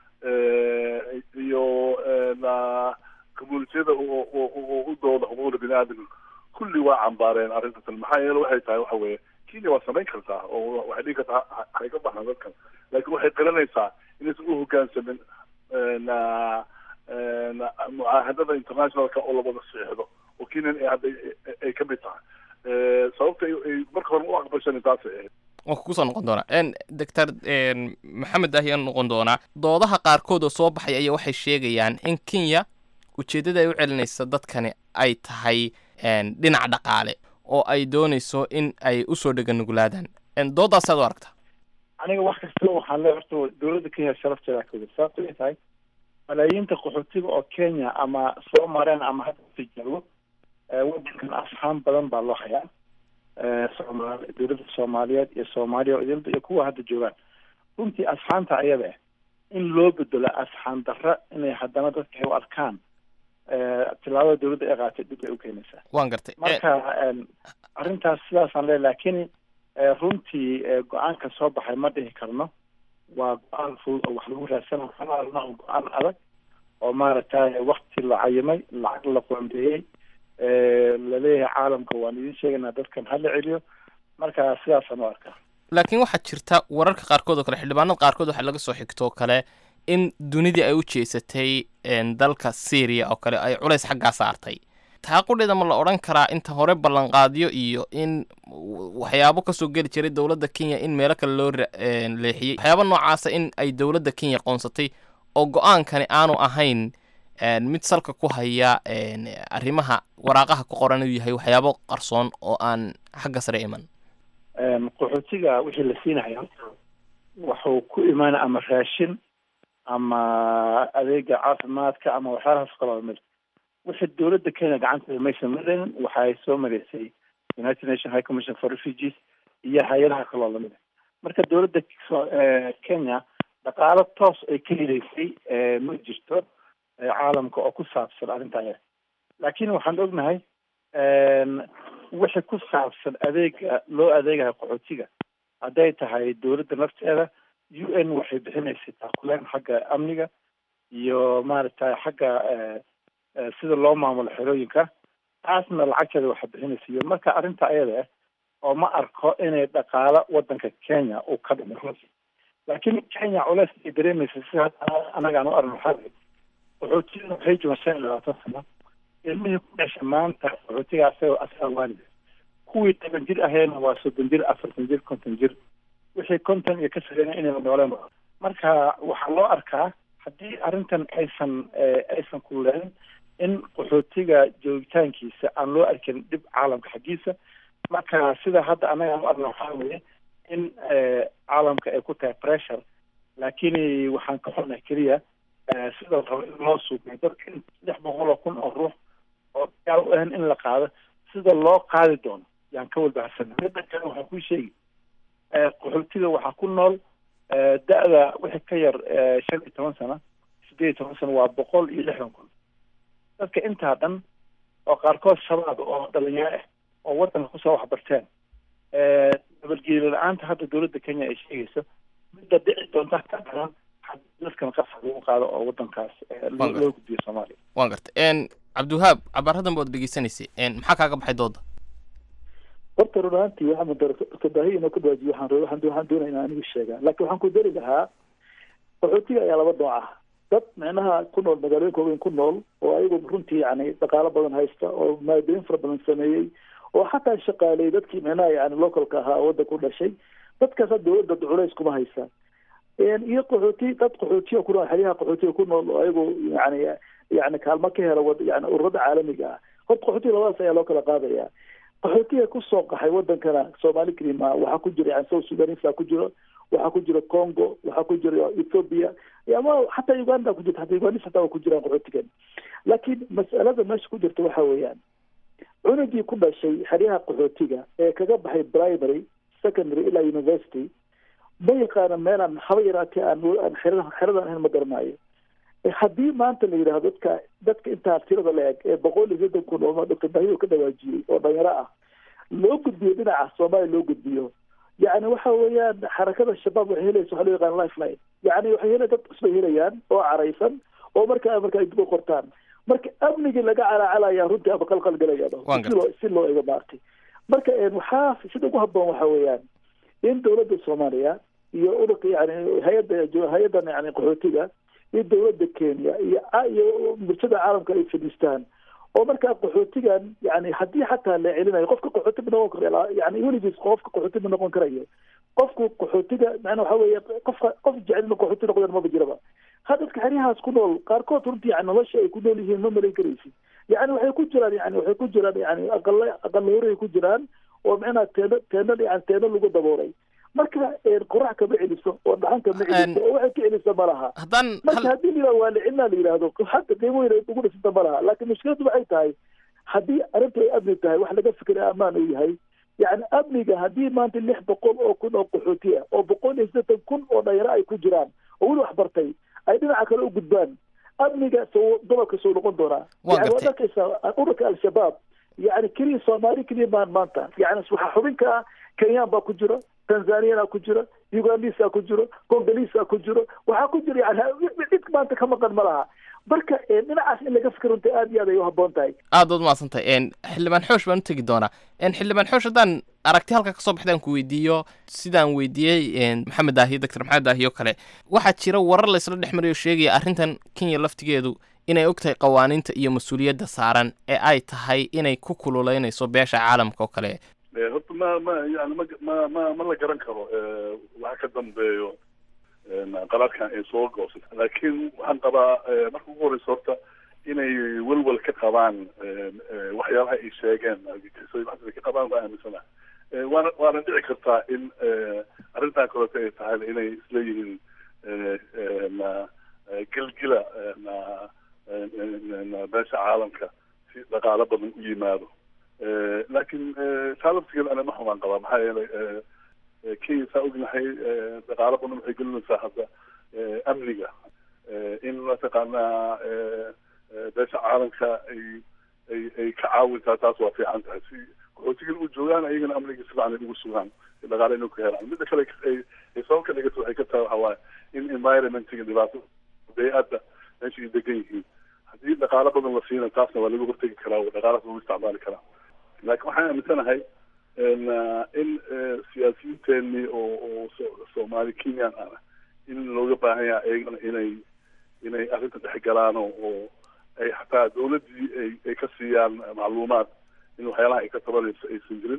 iyo communitiyada oo u dooda xuquuqda bini aadanka kulli waa cambaareen arrintan maxaa yeele waxay tahay waxa weeye kenya waa samayn kartaa oo waxay dhigi kartaa hay ka baxaan dadkan laakiin waxay qiranaysaa inaysan u hoggaansamin mucaahadada internationalka oo lawada saxiixdo oo kenyan ay hadda ay ka mid tahay sababta ay marka hore u aqbashan taasay ahayd waan kusoo noqon doonaa doctor maxamed ahyaan noqon doonaa doodaha qaarkood oo soo baxay ayaa waxay sheegayaan in kenya ujeeddada ay u celinaysa dadkani ay tahay dhinac dhaqaale oo ay doonayso in ay usoo dheganuglaadaan doodaasaad u aragtaa aniga wax kasta waxaan le horta dowladda kenya sharafteeda kawada sababto ay tahay malaayiinta qaxootiga oo kenya ama soo mareen ama hadda si joogo wadankan asxaan badan baa loo hayaa soomaali dowladda soomaaliyeed iyo soomaaliya idilda iyo kuwa hadda joogaan runtii asxaanta ayada ah in loo bedelo asxaan darra inay haddana dadka ay u arkaan tilaabada dowladda ay qaatay dhib bay u keenaysaa waan gartay marka arrintaas sidaasaan le laakiin runtii go-aanka soo baxay ma dhihi karno waa go-aan fudud oo wax lagu raadsana xalaalna oo go-aan adag oo maaragtay wakti la cayimay lacag la qoondeeyey laleeyahay caalamka waan idin sheegaynaa dadkan hala celiyo marka sidaasaan u arkaa laakiin waxaa jirta wararka qaarkood oo kale xildhibaanada qaarkood waxaa laga soo xigtoo kale in dunidii ay u jeesatay dalka syria oo kale ay culays xaggaa saartay taaqudheeda ma la odhan karaa inta hore ballanqaadyo iyo in waxyaabo kasoo geli jiray dowladda kenya in meelo kale loo leexiyey waxyaabo noocaasa in ay dowladda kenya qoonsatay oo go-aankani aanu ahayn mid salka ku haya arrimaha waraaqaha ku qoran inuu yahay waxyaabo qarsoon oo aan xagga sare iman qaxootiga wixii la siinayo wuxuu ku imaana ama raashin ama adeega caafimaadka ama waxyaalahaas kaloo mid wixii dowladda kenya gacanteeda maysan maraynin waxay soo maraysay united nation high commission for refugees iyo hay-adaha kaloo lamid a marka dowladda kenya dhaqaalo toos ay ka heleysay ma jirto caalamka oo ku saabsan arrintan laakiin waxaan ognahay wixii ku saabsan adeega loo adeegayo qaxootiga hadday tahay dowladda nafteeda u n waxay bixinaysay taakuleen xagga amniga iyo maaragtay xagga sida loo maamulo xerooyinka taasna lacagteeda waxa bixinaysa iyo marka arrinta ayada ah oo ma arko inay dhaqaalo wadanka kenya uu ka dhimo runtii laakiin kenya culeys ay dareemaysa si hadda anagaan u arno waxaa qaxootiga waxay joogaan shan iyo labaatan sano ilmihii ku dhashay maanta qaxootiga asaga asaga waalida kuwii toban jir aheena waa soddon jir afartan jir konton jir wixii konton iyo ka sareyna inay nooleen marka waxaa loo arkaa haddii arrintan aysan aysan kululeenin in qaxootiga joogitaankiisa aan loo arkin dhib caalamka xaggiisa marka sida hadda anaga u arna waxaa weeye in caalamka ay ku tahay pressure laakiin waxaan ka xunay keliya sida rabo in loo suuqiyo dadka in lix boqol oo kun oo ruux oo gaal u ahan in la qaado sida loo qaadi doono yaan ka walbahasana midda kale waxaan kuu sheegi qaxootiga waxaa ku nool da-da wixii ka yar shan iyo toban sano sideed iyo toban sano waa boqol iyo lixdan kun dadka intaa dhan oo qaarkood shabaab oo dhalinyaro ah oo wadanka kusoo waxbarteen nabadgeeli la-aanta hadda dowladda kenya ay sheegayso midda dhici doonta ka daran dadkan qasab lagu qaado oo wadankaas loo gudbiyo soomaaliya waan gartay cabdiwahaab cabaaradan baad dhegeysanaysay maxaa kaaga baxay dooda horta run ahaantii waxaa mudarbaahi inoo ka baajiyo waxaan waxaan waxaan doonaya inaan anigu sheegaa laakiin waxaan ku dari lahaa qaxootiga ayaa laba nooc ah dad micnaha ku nool magaalooyinka waaweyn ku nool oo ayagu runtii yani dhaqaalo badan haysta oo maadooyin fara badan sameeyey oo xataa shaqaaley dadkii micnaha yani localka ahaa wadda ku dhashay dadkaasa dowladda culays kuma haysa iyo qaxooti dad qaxootiya ku nool xeryaha qaxootiga ku nool oo ayagu yani yani kaalmo ka hela wad yani ururada caalamiga ah horta qaxootiga labadaas ayaa loo kala qaadaya qaxootiga kusoo qaxay wadankana soomaali kelima waxaa ku jira yani south sudanisa ku jiro waxaa ku jira congo waxaa ku jira ethiopia ama xataa uganda ku jirta hataa ugandis hataa waa ku jiraan qaxootigan laakiin mas'alada meesha ku jirta waxa weeyaan cunugii ku dhashay xeryaha qaxootiga ee kaga baxay primary secondary ilaa university ma yaqaana meelaan haba yaraatee aan xerada xeradan ahayn ma garanaayo haddii maanta la yidhahdo dadka dadka intaa tirada la eg ee boqol iyo soddon kun oo doctor bahiyo ka dhawaajiyey oo dhalinyaro ah loo gudbiyo dhinaca soomaaliya loo gudbiyo yani waxa weeyaan xarakada shabaab waxay helaysa waxa loo yaqaan lifeline yani waxay hela dad cusbay helayaan oo caraysan oo markaa marka ay dib u qortaan marka amnigii laga calacalaya runtii ama qalqal galayaba si loo si loo ego maartay marka waxaa sida ugu haboon waxa weeyaan in dowladda soomaaliya iyo ururka yani hay-adda hay-addan yani qaxootiga iyo dowladda kenya iyo iyo bulshada caalamka ay fadhiistaan oo markaa qaxootigan yani haddii xataa la celinayo qofka qaxooti ma noqon karo yani weligiis qofka qaxooti ma noqon karayo qofku qaxootiga macna waxa weeye qofka qof jecel inuu qaxooti noqdan maba jiraba ha dadka xeryahaas ku nool qaarkood runtii yani nolosha ay ku nool yihiin ma malayn karaysid yani waxay ku jiraan yani waxay ku jiraan yani aqala aqala horay ku jiraan oo macnaha teeno teeno yani teeno lagu daboolay marka qorax kama celiso oo dhaxan kama celiso oo waxay ka celisa ma laha marka haddii la yidhahdo waa licinaa la yidhahdo hadda qiimo weyn ay ugu dhisanta ma laha laakiin mushkiladu waxay tahay haddii arrintu ay amni tahay wax laga fikira ammaan uu yahay yani amniga haddii maanta lix boqol oo kun oo qaxooti ah oo boqol iyo siddeetan kun oo dhalinyaro ay ku jiraan oo weli wax bartay ay dhinaca kale u gudbaan amniga soo gobolka soo noqon doonaa yani waad arkaysaa ururka al-shabaab yani keliya soomaali keliya maan maanta yani waxaa xubin ka ah kenyaan baa ku jiro tanzaniana ku jiro ugandisa ku jiro congolisa ku jiro waxaa ku jira yani cid maanta ka maqan ma laha marka dhinacaas in laga fikir runta aad iyo aad ay u haboon tahay aad baad umahadsantahay xildhibaan xoosh baan u tegi doonaa xildhibaan xoosh haddaan aragti halka kasoo baxdaan ku weydiiyo sidaan weydiiyey maxamed daahiyo doctor maxamed daahiyo kale waxaa jira warar laysla dhex marayo sheegaya arrintan kenya laftigeedu inay og tahay qawaaniinta iyo mas-uuliyadda saaran ee ay tahay inay ku kululeynayso beesha caalamka oo kale horta ma ma yani ma ma ma ma la garan karo waxa ka dambeeyo qaraarkan ay soo goosay laakiin waxaan qabaa marka ugu horeysa horta inay welwel ka qabaan waxyaabaha ay sheegeen ay ka qabaan baa aaminsana waana waana dhici kartaa in arrintan kaleeto ay tahay inay isleeyihiin gelgila beesha caalamka si dhaqaalo badan u yimaado laakiin taalabtigeeda ana ma xumaan qabaa maxaa yeelay kenya saa ognahay dhaqaalo badan waxay gelinaysaa hadda amniga in mataqaanaa beesha caalamka ay ay ay ka caawintaa taas waa fiican tahay si qaxootigan u joogaan ayagana amniga si fiican ay ugu sugaan dhaqaale inuu ka helaan midda kale ay ay sabab ka dhigato waxay ka tahay waxa waaye in environmentiga dhibaato bay-adda meesha ay degan yihiin haddii dhaqaalo badan la siina taasna waa laga hortegi karaa oo dhaqaalaas lagu isticmaali karaa laakiin waxaan aaminsanahay in siyaasiyiinteenii oo oo soomaali kenyan ah in looga baahan yahay ayagana inay inay arrinta dhexgalaan oo oo ay xataa dawladdii ay ay ka siiyaan macluumaad in waxyaalaha ay ka tabanayso aysan jirin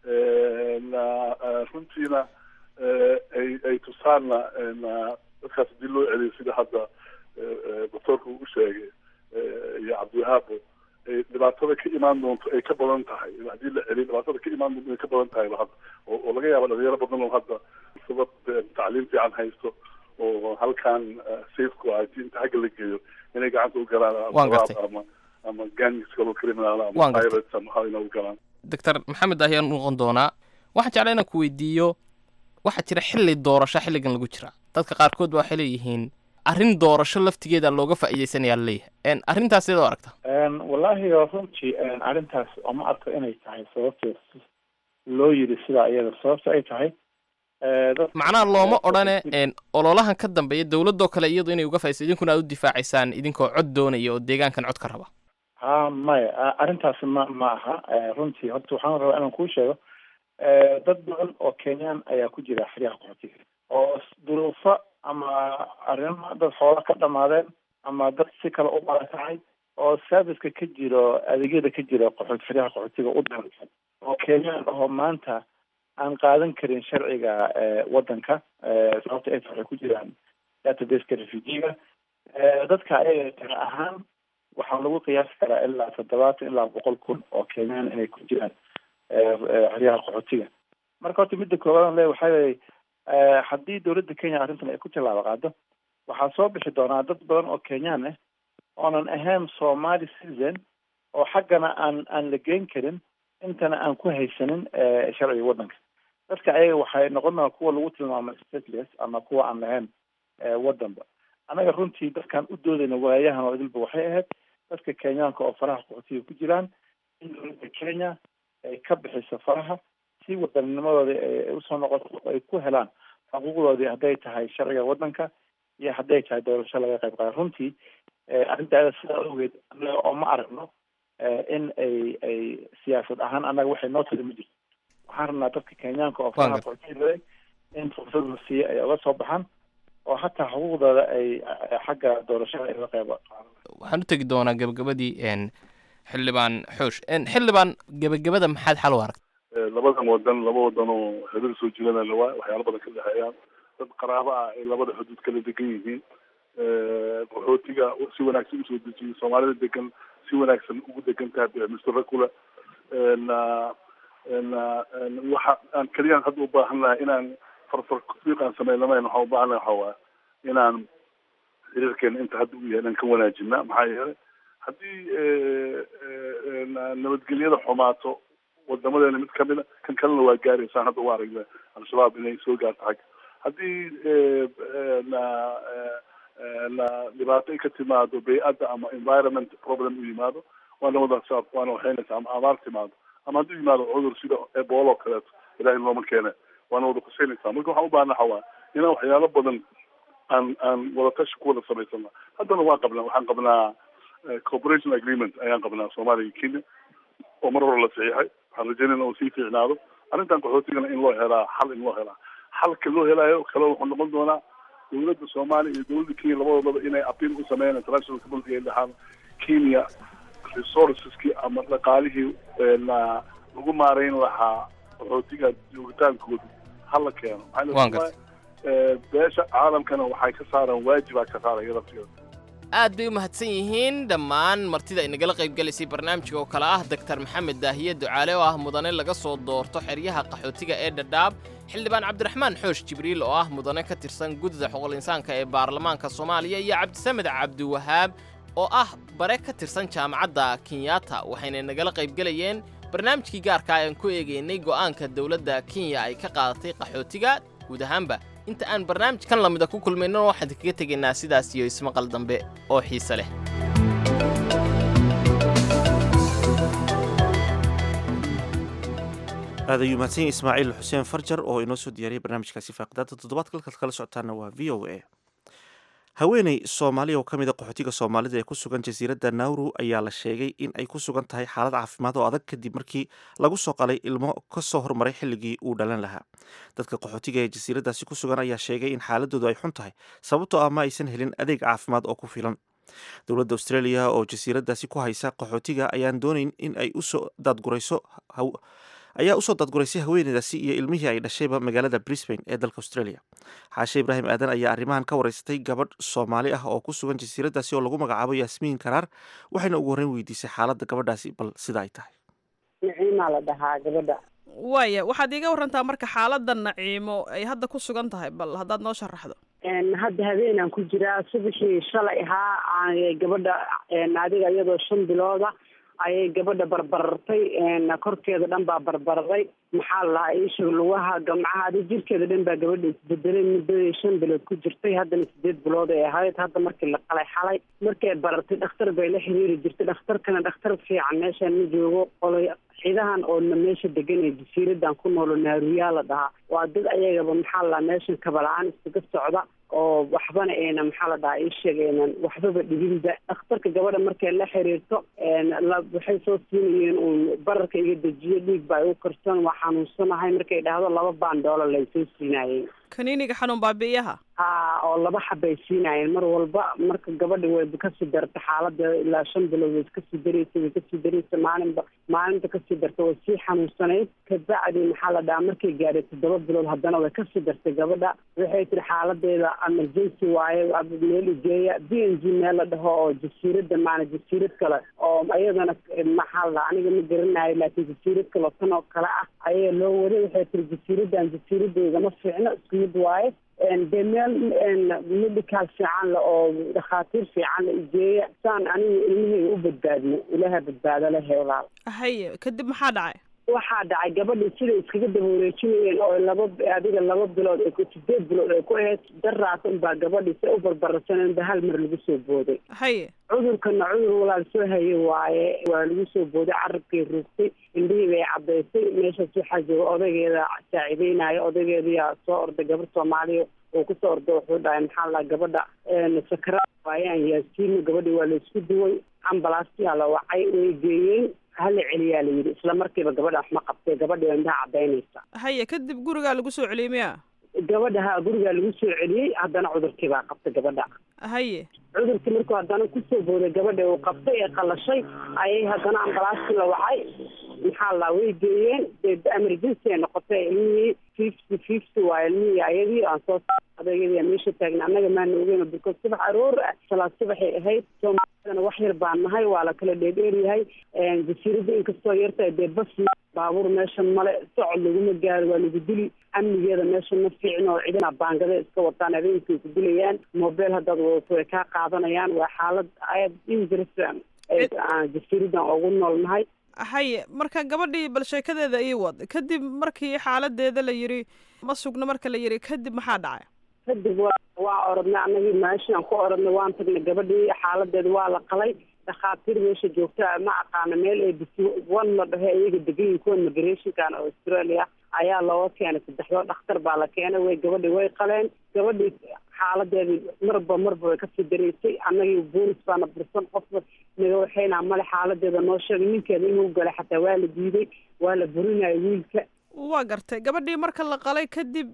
runtiina ay ay tusaanna dadkaas hadii loo celiyo sida hadda doctoorka uu sheegay iyo cabdiwahaabo ay dhibaatada ka imaan doonto ay ka badan tahay haddii la celiyo dhibaatada ka imaan doonto ay ka badan tahay hadda oo oo laga yaaba dhalinyaro badan oo hadda sabab tacliim fiican haysto oo halkan safeku ah haddii inta xagga la geeyo inay gacanta u galaan al-shabaab ama ama gangs kaloo criminal ama pirates ama waxa inay u galaan doctor maxamed ayaan u noqon doonaa waxaan jeclaa inaan ku weydiiyo waxaa jira xilli doorasho xilligan lagu jira dadka qaarkood ba waxay leeyihiin arrin doorasho laftigeeda looga faa'iidaysanaya laleeyahay arrintaas sidoo aragta wallaahi runtii arrintaas oma arko inay tahay sababteed loo yidhi sidaa iyada sababta ay tahay macnaha looma odhane ololahan ka dambeeya dowladoo kale iyadu inay uga faaidaysa idinkuna aad u difaacaysaan idinkoo cod doonaya oo deegaankan cod ka raba ha maya arrintaasi ma ma aha runtii horta waxaan rabaa inaan kuu sheego dad badan oo kenyaan ayaa ku jira xeryaha qaxootiga oo duruufo ama arrimo dad xoola ka dhamaadeen ama dad si kale u barakacay oo serviceka ka jiro adeegyada ka jira qaxoot xeryaha qaxootiga u dhansan oo kenyaan ahoo maanta aan qaadan karin sharciga waddanka sababta ay waxay ku jiraan databaseka refugiga dadka ayaga tira ahaan waxaa lagu qiyaasi karaa ilaa toddobaatan ilaa boqol kun oo kenyaan inay ku jiraan xeryaha qaxootiga marka horta midda koowaad le waxaa leeyahy haddii dowladda kenya arrintan ay ku tallaabo qaado waxaa soo bixi doonaa dad badan oo kenyaan ah oonan ahayn somali citizen oo xaggana aan aan la geyn karin intana aan ku haysanin sharciga waddanka dadka ayaga waxay noqon doonaa kuwa lagu tilmaamay stateless ama kuwa aan lahayn waddanba annaga runtii dadkaan u doodayna waayahan oo idilba waxay ahayd dadka kenyaanka oo faraha qaxootiga ku jiraan in dowladda kenya ay ka bixiso faraha si wadanninimadooda ay usoo noqoto ay ku helaan xuquuqdoodii hadday tahay sharciga waddanka iyo hadday tahay doorasho laga qayb qaada runtii arrintaada sidaa ogeed annaga oo ma aragno in ay ay siyaasad ahaan annaga waxay noo tali ma jirto waxaan rabnaa dadka kenyaanka oo faraha qaxootiga in fursad la siiyo ay uga soo baxaan oo hataa xuquuqdooda ay xagga doorashada ay uga qayb waxaan u tegi doonaa gabagabadii xildhibaan xoosh xildhibaan gabagabada maxaad xal u aragta labadan wadan laba wadan oo xiriir soo jirana lawaa waxyaalo badan ka dhexeeyaan dad qaraabo ah ay labada xuduud kala degan yihiin qaxootiga si wanaagsan usoo dejiyay soomaalida degan si wanaagsan ugu degan tahay mr kule waxa aan keliyaan hadda u baahan lahay inaan farfar fiiq aan sameynamayn waxaan u baahan lahay waxa waa inaan xiriirkeena inta hadda u yahay inaan ka wanaajina maxaa yeelay haddii nabadgelyada xumaato wadamadeena mid kamida kan kalena waa gaaraysaan hadda u aragna al-shabaab inay soo gaarto xagga haddii na na dhibaato ay ka timaado bay-adda ama environment problem u yimaado waana wada waana waxaynaysa ama abaar timaado ama hadduu yimaado cudur sida ebola oo kaleeto ilahay looma keene waana wada kusaynaysaa marka waxaan u baahana waxaa inaan waxyaalo badan aan aan wadatashi ku wada samaysana haddana waan qabnaa waxaan qabnaa cooperation agreement ayaan qabnaa soomaaliya iyo kenya oo mar hore la saxiixay waxaan rajaynayna uu sii fiicnaado arrintan qaxootigana in loo helaa xal in loo helaa xalka loo helaayo kale wuxuu noqon doonaa dowladda soomaaliya iyo dowladda kenya labadoodaba inay apiil u sameeyaan international community ay dhahaan kenya resourceski ama dhaqaalihii la lagu maareyn lahaa qaxootiga joogitaankooda hala keeno maxaa beesha caalamkana waxay ka saaraan waajibaa ka saaraya laftigeeda aad bay u mahadsan yihiin dhammaan martida inagala qaybgalaysay barnaamijka oo kale ah doktar maxamed daahiye ducaale oo ah mudane laga soo doorto xeryaha qaxootiga ee dhadhaab xildhibaan cabdiraxmaan xoosh jibriil oo ah mudane ka tirsan guddida xuquuqul insaanka ee baarlamaanka soomaaliya iyo cabdisamed cabdiwahaab oo ah bare ka tirsan jaamacadda kenyatta waxayna nagala qaybgelayeen barnaamijkii gaarka ah aan ku eegaynay go'aanka dowladda kenya ay ka qaadatay qaxootiga guud ahaanba inta aan barnaamijkan lamida ku kulmayno waxaan kaga tegaynaa sidaas iyo ismaqal dambe oo xiise leh aad ayuu mahadsan yahay ismaaciil xuseen farjar oo inoo soo diyaariyay barnaamijkaasi faaqidaada toddobaadka halkaad kala socotaana waa v o a haweeney soomaaliya oo ka mid a qaxootiga soomaalida ee ku sugan jasiiradda nauru ayaa la sheegay in ay ku sugan tahay xaalad caafimaad oo adag kadib markii lagu soo qalay ilmo ka soo hormaray xilligii uu dhalan lahaa dadka qaxootiga ee jasiiraddaasi ku sugan ayaa sheegay in xaaladoodu ay xun tahay sababtoo ah ma aysan helin adeeg caafimaad oo ku filan dowladda australia oo jasiiraddaasi ku haysa qaxootiga ayaan doonayn in ay usoo daadgurayso ayaa usoo daadguraysay haweeneydaasi iyo ilmihii ay dhashayba magaalada brisbane ee dalka australia xaashe ibraahim aadan ayaa arrimahan ka wareysatay gabadh soomaali ah oo ku sugan jasiiraddaasi oo lagu magacaabo yaasmiin karaar waxayna ugu horreyn weydiisay xaaladda gabadhaasi bal sida ay tahay naciimaa la dhahaa gabadha waaya waxaad iiga warantaa marka xaaladda naciimo ay hadda ku sugan tahay bal haddaad noo sharaxdo hadda habeenaan ku jiraa subaxii shalay ahaa gabadha adiga iyadoo shan bilooda ayay gabadha barbarartay korkeeda dhan baa barbaraday maxaa la lahaa isha lugaha gamcaha adi jirkeeda dhan baa gabadha isbedelay muddadii shan bilood ku jirtay haddana sideed bilood ay ahayd hadda markii la qalay xalay markay baratay dhakhtar bay la xiriiri jirtay dhakhtarkana dhakhtar fiican meeshaan ma joogo qolay ciidahan oo meesha degan ee jasiiradan ku noolo naaruyaa la dhahaa waa dad ayagaba maxaa la dhahaa meeshan kabala-aan iskaga socda oo waxbana ayna maxaa la dhahaa isheeg aynan waxbaba dhibinba dhakhtarka gabadha markay la xiriirto waxay soo siinayeen uun bararka iga dejiyo dhiig baa igu karsan waa xanuunsanahay markay dhahdo laba baan doolar lay soo siinaayeen kaniiniga xanuun baabi'iyaha ha oo laba xabay siinaayeen mar walba marka gabadha way kasii darta xaalada ilaa shan bilood way kasii dareysa way kasii dareysa maalinba maalinta kasii darta way sii xanuunsanayd kabacdi maxaa la dhahaa markay gaadhay toddoba bilood haddana way kasii dartay gabadha waxay tiri xaaladeeda emergency waaye meel igeeya b n g meel la dhaho oo jasiirada maana jasiirad kale oo iyadana maxaa la dhahaa aniga ma garanayo laakiin jasiirad kale oo tan oo kale ah ayaa loo waday waxay tiri jasiiradan jasiiradeeda ma fiicno isku mid waaye dee meel medical fiican le oo dhakhaatiir fiican la igeeya saan aniga ilmahayga u badbaadno ilaaha badbaado lehe walaal haye kadib maxaa dhacay waxaa dhacay gabadhii siday iskaga daba wareejinayeen oo laba adiga laba bilood ay sideed bilood ay ku ahayd daraas unbaa gabadhii si u barbarsaneen ba hal mar lagu soo booday haye cudurkana cudur walaal soo haye waaye waa lagu soo booday carabkay ruugtay indhihii bay caddaysay meeshaas waxaa jooga odaygeeda saaciideynayo odaygeediyaa soo orday gabar soomaaliya oo kusoo orday wuxuu dhahay maxaa la gabadha sakaraad waayaan yaasiino gabadhii waa laisku duway ambalaasyaa la wacay way geeyeen hala celiyaa la yidhi isla markiiba gabadha wax ma qabtay gabadhii indhaha caddaynaysa haye kadib gurigaa lagu soo celiyey miya gabadha ha gurigaa lagu soo celiyey haddana cudurkii baa qabtay gabadha haye cudurkii markuu haddana kusoo booday gabadha uu qabtay ee qalashay ayay haddana ambalaastii la wacay maxaa la way geeyeen dee emergency ay noqotay ilmihii fifty fifty waa ilmihii ayadii aan soo adayadii meesha taagna annaga maana ogeyn because subax aroor ah salaad subaxay ahayd soomaalidana wax yar baan nahay waa la kala dheedheeryahay jasiiradda inkastoo yartahay dee bas baabuur meesha male socod laguma gaaro waa lagu dili amnigeeda meesha ma fiicin oo cidina baangada iska wataan habeenkay ku dilayaan mobile haddaad wadato way kaa qaadanayaan waa xaalad aad dangerous aan jasiiradan ugu noolnahay haye marka gabadhii bal sheekadeeda ii wad kadib markii xaaladeeda la yidhi ma sugno marka la yidhi kadib maxaa dhacay kadib wa waa orodnay annagii meeshaan ku orodnay waan tagnay gabadhii xaaladeeda waa la qalay dhakhaatiir meesha joogta ma aqaana meel a b c one la dhaho iyaga degayin kuwa migrationkan oo australia ayaa looga keenay saddexdoo dhakhtar baa la keenay way gabadhii way qaleen gabadhii xaaladeedii marba marba way kasii dareysay annagii boolis baana bursan qofba naga waxaynaa male xaaladeeda noo sheegay ninkeeda inuu galay xataa waa la diiday waa la burinayo wiilka waa gartay gabadhii marka la qalay kadib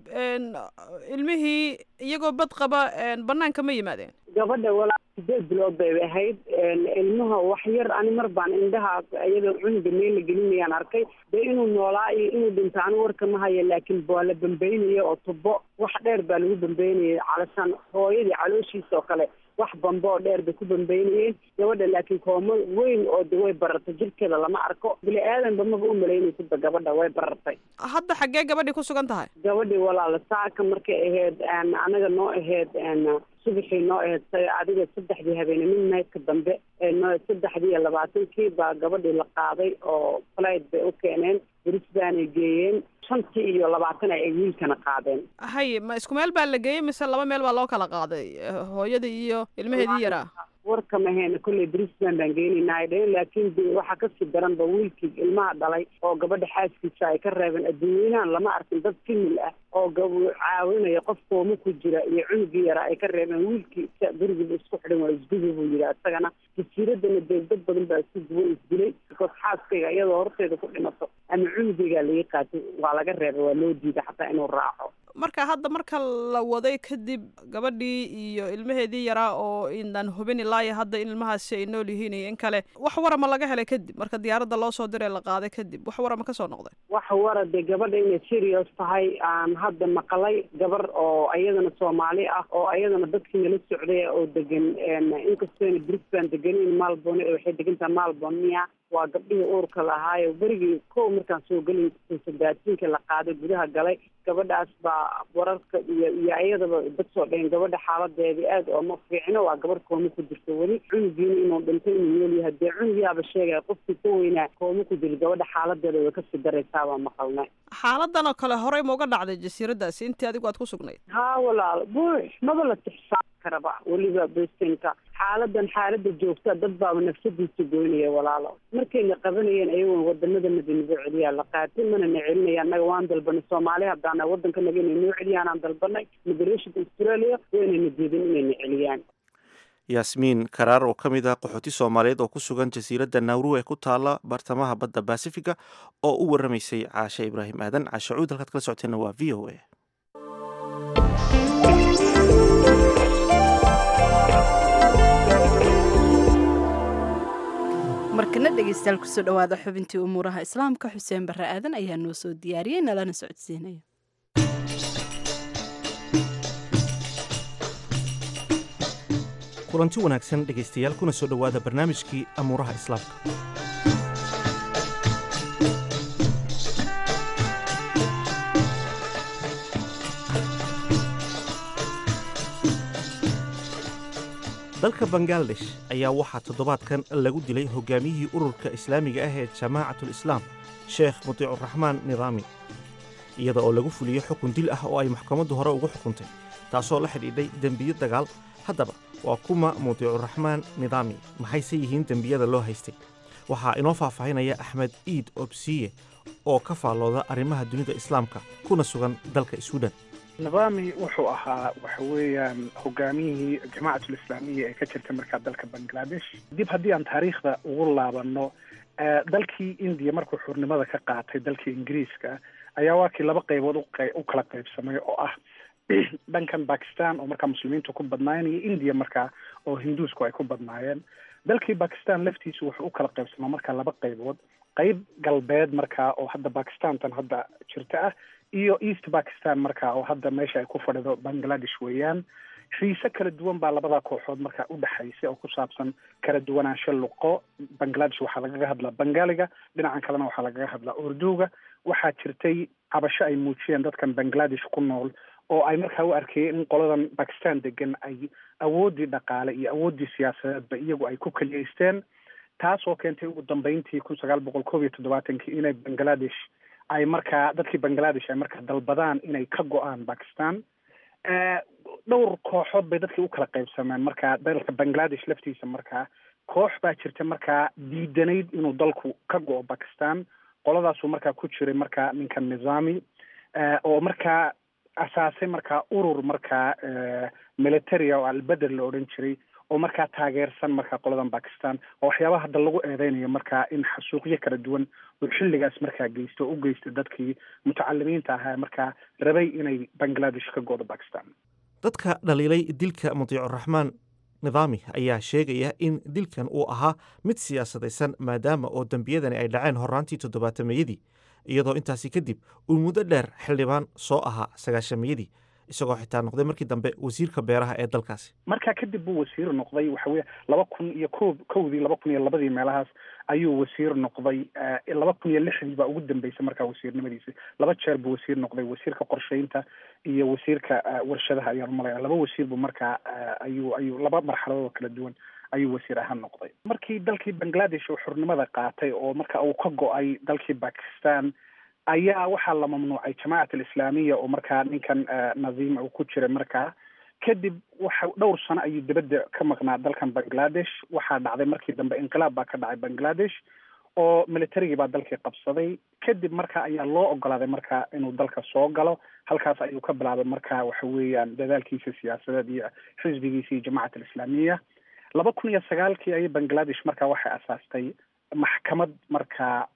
ilmihii iyagoo bad qaba banaanka ma yimaadeen gabadha walaa sideed bilood bay ahayd ilmaha wax yar ani mar baan indhaha iyadoo cunuga meel la gelinayaan arkay dee inuu noolaa iyo inuu dhinto ani warka ma haya laakiin waa la bambeynaya oo tubo wax dheer baa lagu bambeynayay calashaan hooyadii calooshiisa oo kale wax bambe oo dheer bay ku bambeynayeen gabadha laakiin koomo weyn oo de way barartay jirkeeda lama arko bini aadanba maba u malaynaysidba gabadha way barartay hadda xaggee gabadhii ku sugan tahay gabadhii walaala saaka markay ahayd anaga noo ahayd subaxii noo ahayd adiga saddexdii habeene midnightka dambe no saddexdii iyo labaatankii baa gabadhii la qaaday oo flight bay u keeneen brisbanay geeyeen shantii iyo labaatan ay wiilkana qaadeen haye ma isku meel baa la geeyey mise laba meel baa loo kala qaaday hooyadii iyo ilmaheedii yaraa warka mahayna kolley brisban baan geenaynaa ay dhaheen laakiin de waxaa kasii daranba wiilkii ilmaha dhalay oo gabadha xaaskiisa ay ka reebeen adduunweynahan lama arkin dad kimil ah oo caawinaya qof kooma ku jira iyo cunugii yaraa ay ka reebeen wiilkii gurigiiba isku xidhan waa isgubi buu yidhi isagana jasiiradana dee dad badan baa isku duwan isdilay because xaaskayga iyadoo horteeda ku dhimato ama cunugaygaa laga qaatay waa laga reebay waa loo diiday xataa inuu raaco marka hadda marka la waday kadib gabadhii iyo ilmaheedii yaraa oo inaan hubin ilaayo hadda in ilmahaasi ay nool yihiin iyo in kale wax warama laga helay kadib marka diyaaradda loo soo diray la qaaday kadib wax warama kasoo noqday wax wara dee gabadha inay serious tahay aan hadda maqalay gabar oo iyadana soomaali ah oo iyadana dadkii nala socday oo degan inkastooyna brisban deganin malbone waxay degan tahay malbone miya waa gabdhihii uurka lahaayo berigii kow markaan soo gelin sadaasiinka la qaaday gudaha galay gabadhaas baa wararka iyo iyo iyadaba dad soo dhaheen gabadha xaaladeedii aad ooma fiicno waa gabar kooma ku jirto weli cunugiina inuu dhinto inuu nool yahay dee cunugiyaaba sheegaya qofkii ka weynaa kooma ku jiro gabadha xaaladeeda way kasii daraysaa baa maqalnay xaaladan oo kale horey ma uga dhacday jasiiradaasi intii adigu aad ku sugnayd haa walaal buux maba la tixsaan karaba weliba bestinka xaaladan xaalada joogta dad baaba nafsadiisa goynaya walaalo markayna qabanayeen ayagoon wadamada madinago celiyaa la qaatay mana na celinaya annaga waan dalbanay soomaali haddaana wadanka naga inay noo celiyaanaan dalbanay migrationka australia waynayna diidin inayna celiyaan yaasmiin karaar oo ka mid ah qaxooti soomaaliyeed oo ku sugan jasiiradda nawru ee ku taala bartamaha badda basifiga oo u waramaysay caashe ibraahim aadan caashe cuud halkaad kala socoteenna waa v o a markana dhegeystayaal kusoo dhawaada xubintii umuuraha islaamka xuseen barre aadan ayaa noo soo diyaariyey nalana socodsiinaya kulanti wanaagsan dhegaystayaal kuna soo dhowaada barnaamijkii amuuraha islaamka dalka bangaladesh ayaa waxaa toddobaadkan lagu dilay hogaamiyihii ururka islaamiga ah ee jamaacatul islaam sheekh mutiicuraxmaan nidaami iyada oo lagu fuliyey xukun dil ah oo ay maxkamaddu hore ugu xukuntay taasoo la xidhiidhay dembiyo dagaal haddaba waa kuma mutiicuraxmaan nidaami maxayse yihiin dembiyada loo haystay waxaa inoo faahfaahinaya axmed iid obsiye oo ka faallooda arrimaha dunida islaamka kuna sugan dalka swiden nidaami wuxuu ahaa waxa weeyaan hogaamiyihii jamaacatul islaamiya ee ka jirta markaa dalka bangladesh dib haddii aan taariikhda ugu laabano dalkii indiya markuu xurnimada ka qaatay dalkii ingiriiska ayaa waa kii laba qaybood u kala qaybsamay oo ah dhankan bakistan oo markaa muslimiintu ku badnaayeen iyo indiya markaa oo hinduusku ay ku badnaayeen dalkii bakistan laftiisu wuxuu u kala qaybsamaa markaa laba qaybood qayb galbeed markaa oo hadda bakistantan hadda jirta ah iyo east bakistan markaa oo hadda meesha ay ku fadhido bangladesh weeyaan xiise kala duwan baa labada kooxood markaa u dhexaysay oo ku saabsan kala duwanaansho luqo bangladesh waxaa lagaga hadlaa bangaaliga dhinacan kalena waxaa lagaga hadlaa urduga waxaa jirtay cabasho ay muujiyeen dadkan bangladesh ku nool oo ay markaa u arkayeen in qoladan bakistan degan ay awooddii dhaqaale iyo awooddii siyaasadeedba iyagu ay ku keliyeysteen taasoo keentay ugu dambeyntii kun sagaal boqol koob iyo toddobaatankii inay bangladesh ay markaa dadkii bangladesh ay markaa dalbadaan inay ka go-aan bakistan dhowr kooxood bay dadkii u kala qaybsameen markaa dalka bangladesh laftiisa markaa koox baa jirta markaa diidanayd inuu dalku ka go-o bakistan qoladaasuu markaa ku jiray markaa ninka nizami oo markaa asaasay markaa urur markaa militaria oo albeder la odhan jiray oo markaa taageersan markaa qoladan bakistan oo waxyaabaha hadda lagu eedeynayo markaa in xasuuqyo kala duwan oo xilligaas markaa geysto oo u geystay dadkii mutacalimiinta ahaa markaa rabay inay bangladesh ka go'do bakistan dadka dhaliilay dilka mutiicuraxmaan nidaami ayaa sheegaya in dilkan uu ahaa mid siyaasadaysan maadaama oo dembiyadani ay dhaceen horraantii toddobaatameyadii iyadoo intaasi kadib uu muddo dheer xildhibaan soo ahaa sagaashameyadii isagoo xitaa noqday markii dambe wasiirka beeraha ee dalkaasi markaa kadib buu wasiir noqday waxa weye laba kun iyo ko kowdii laba kun iyo labadii meelahaas ayuu wasiir noqday laba kun iyo lixdii baa ugu dambeysay markaa wasiirnimadiisi laba jeer buu wasiir noqday wasiirka qorsheynta iyo wasiirka warshadaha ayaan umalaya laba wasiir buu markaa ayuu ayuu laba marxaladood oo kala duwan ayuu wasiir ahaan noqday markii dalkii bangladesh uu xurnimada qaatay oo marka uu ka go-ay dalkii bakistan ayaa waxaa la mamnuucay jamaacat alislaamiya oo markaa ninkan nadiima uu ku jiray markaa kadib waxa dhowr sano ayuu dibadda ka maqnaa dalkan bangladesh waxaa dhacday markii dambe inqilaab baa ka dhacay bangladesh oo militarigii baa dalkii qabsaday kadib marka ayaa loo ogolaaday marka inuu dalka soo galo halkaas ayuu ka bilaabay marka waxa weeyaan dadaalkiisa siyaasadeed iyo xisbigiisa iyo jamacat alislaamiya laba kun iyo sagaalkii ayay bangladesh marka waxay asaastay maxkamad markaa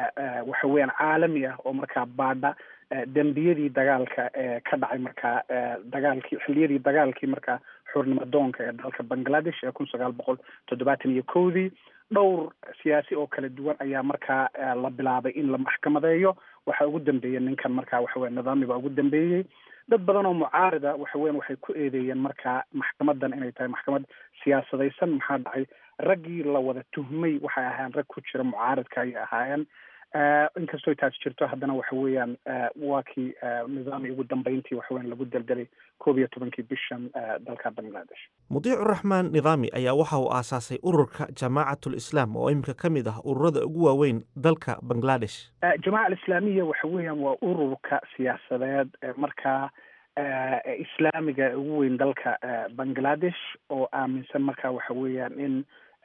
waxa weeyaan caalami ah oo markaa baadha dembiyadii dagaalka ee ka dhacay markaa dagaalkii xilliyadii dagaalkii markaa xurnimo doonka ee dalka bangladesh ee kun sagaal boqol toddobaatan iyo kowdii dhowr siyaasi oo kala duwan ayaa markaa la bilaabay in la maxkamadeeyo waxaa ugu dambeeyey ninkan markaa waxa weya nidaami baa ugu dambeeyey dad badan oo mucaarida waxa weyan waxay ku eedeeyeen markaa maxkamadan inay tahay maxkamad siyaasadaysan maxaa dhacay raggii la wada tuhmay waxay ahaayeen rag ku jira mucaaridka ayay ahaayeen inkastoo taas jirto haddana waxa weeyaan waa kii nidaami ugu dambeyntii waxa weyan lagu deldelay koob iyo tobankii bishan dalka bangladesh mudiicuraxmaan nidaami ayaa waxa uu aasaasay ururka jamaacatul islaam oo iminka ka mid ah ururada ugu waaweyn dalka bangladesh jamaaca alislaamiya waxa weeyaan waa ururka siyaasadeed markaa islaamiga ugu weyn dalka bangladesh oo aaminsan marka waxa weeyaan in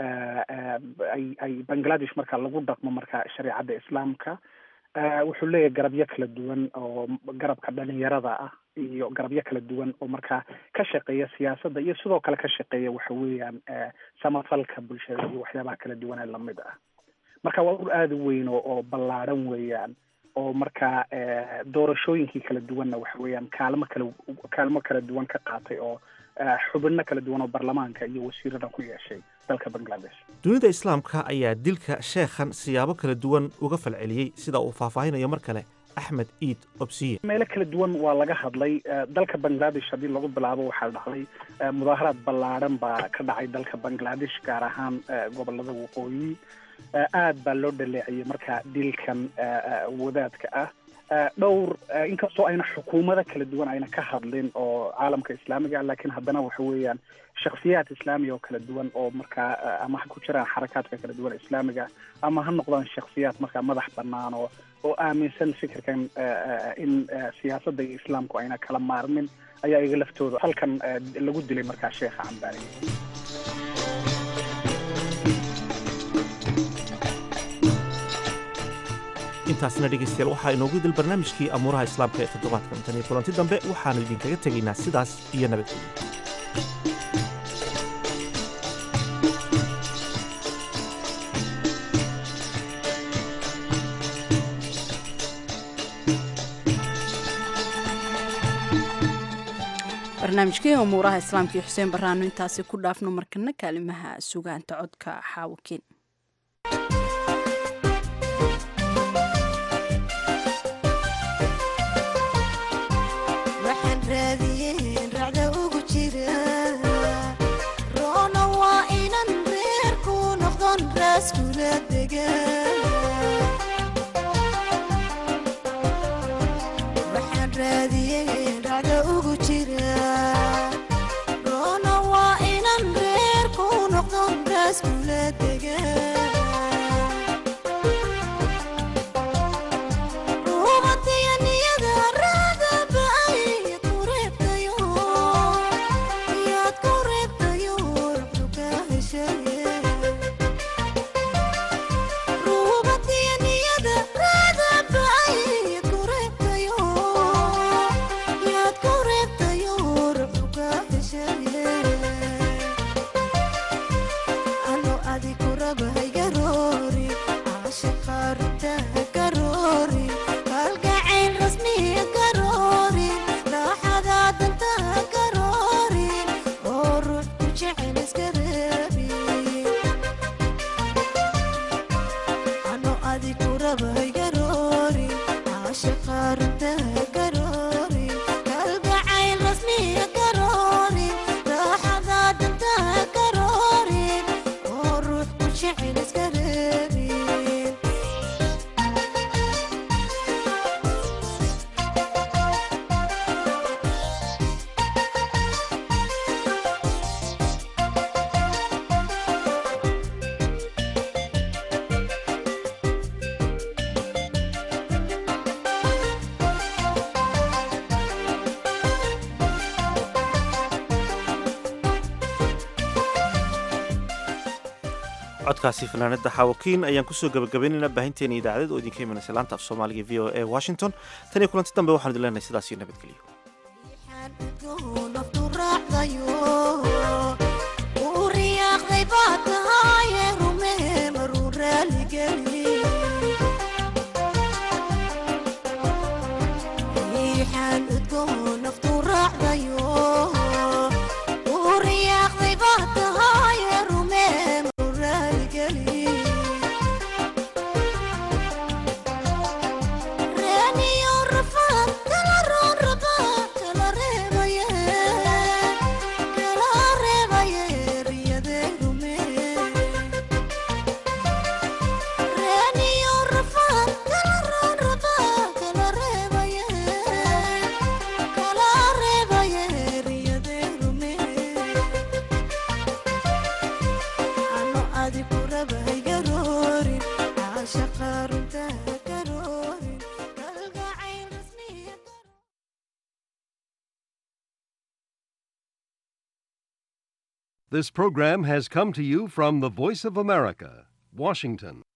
ay ay bangladesh marka lagu dhaqmo marka shareecadda islaamka wuxuu leeyahay garabyo kala duwan oo garabka dhalinyarada ah iyo garabyo kala duwan oo markaa ka shaqeeya siyaasadda iyo sidoo kale ka shaqeeya waxa weeyaan samafalka bulshada iyo waxyaabaha kala duwan ee lamid ah marka waa urur aada u weyn oo oo ballaadhan weeyaan oo markaa doorashooyinkii kala duwanna waxa weeyaan kaalmo kala kaalmo kala duwan ka qaatay oo xubino kala duwan oo baarlamaanka iyo wasiirada ku yeeshay dalka bangladesh dunida islaamka ayaa dilka sheekhan siyaabo kala duwan uga falceliyey sida uu faahfaahinayo mar kale axmed iid obsiye meelo kala duwan waa laga hadlay dalka bangladesh haddii lagu bilaabo waxaa dhacday mudaaharaad ballaadhan baa ka dhacay dalka bangladesh gaar ahaan gobolada waqooyi aad baa loo dhaleeciyey marka dilkan wadaadka ah dhowr inkastoo ayna xukuumado kala duwan ayna ka hadlin oo caalamka islaamiga ah laakiin haddana waxa weeyaan shakhsiyaad islaamiga oo kala duwan oo markaa ama ha ku jiraan xarakaadka kala duwan islaamiga ama ha noqdaan shakhsiyaad markaa madax bannaan oo oo aaminsan fikirkan in siyaasadda iyo islaamku ayna kala maarmin ayaa iga laftooda halkan lagu dilay markaa sheekha cambaariye intaasna dhegaystayaal waxaa inoogu dil barnaamijkii amuuraha islaamka ee toddobaadkan tan iyo kulanti dambe waxaannu idinkaga tegaynaa sidaas iyo nabadgelyo barnaamijkii umuuraha islaamka iyo xuseen barraano intaasi ku dhaafno markana kaalimaha sugaanta codka xaawakiin roona waa inan reerku noqdon raaskula degawaxaan raadiyey dhacda ugu jira roona waa inan reerku noqdon raaskula dega codkaasi fanaanada xaawakiin ayaan kusoo gabagabaynaynaa baahinteena idaacadeed oo idinka imanaysa laanta af soomaaliga v o e washington tan iyo kulanti dambe waxaan idin leenahay sidaas iyo nabadgelyo This program has come to you from the Voice of America, Washington.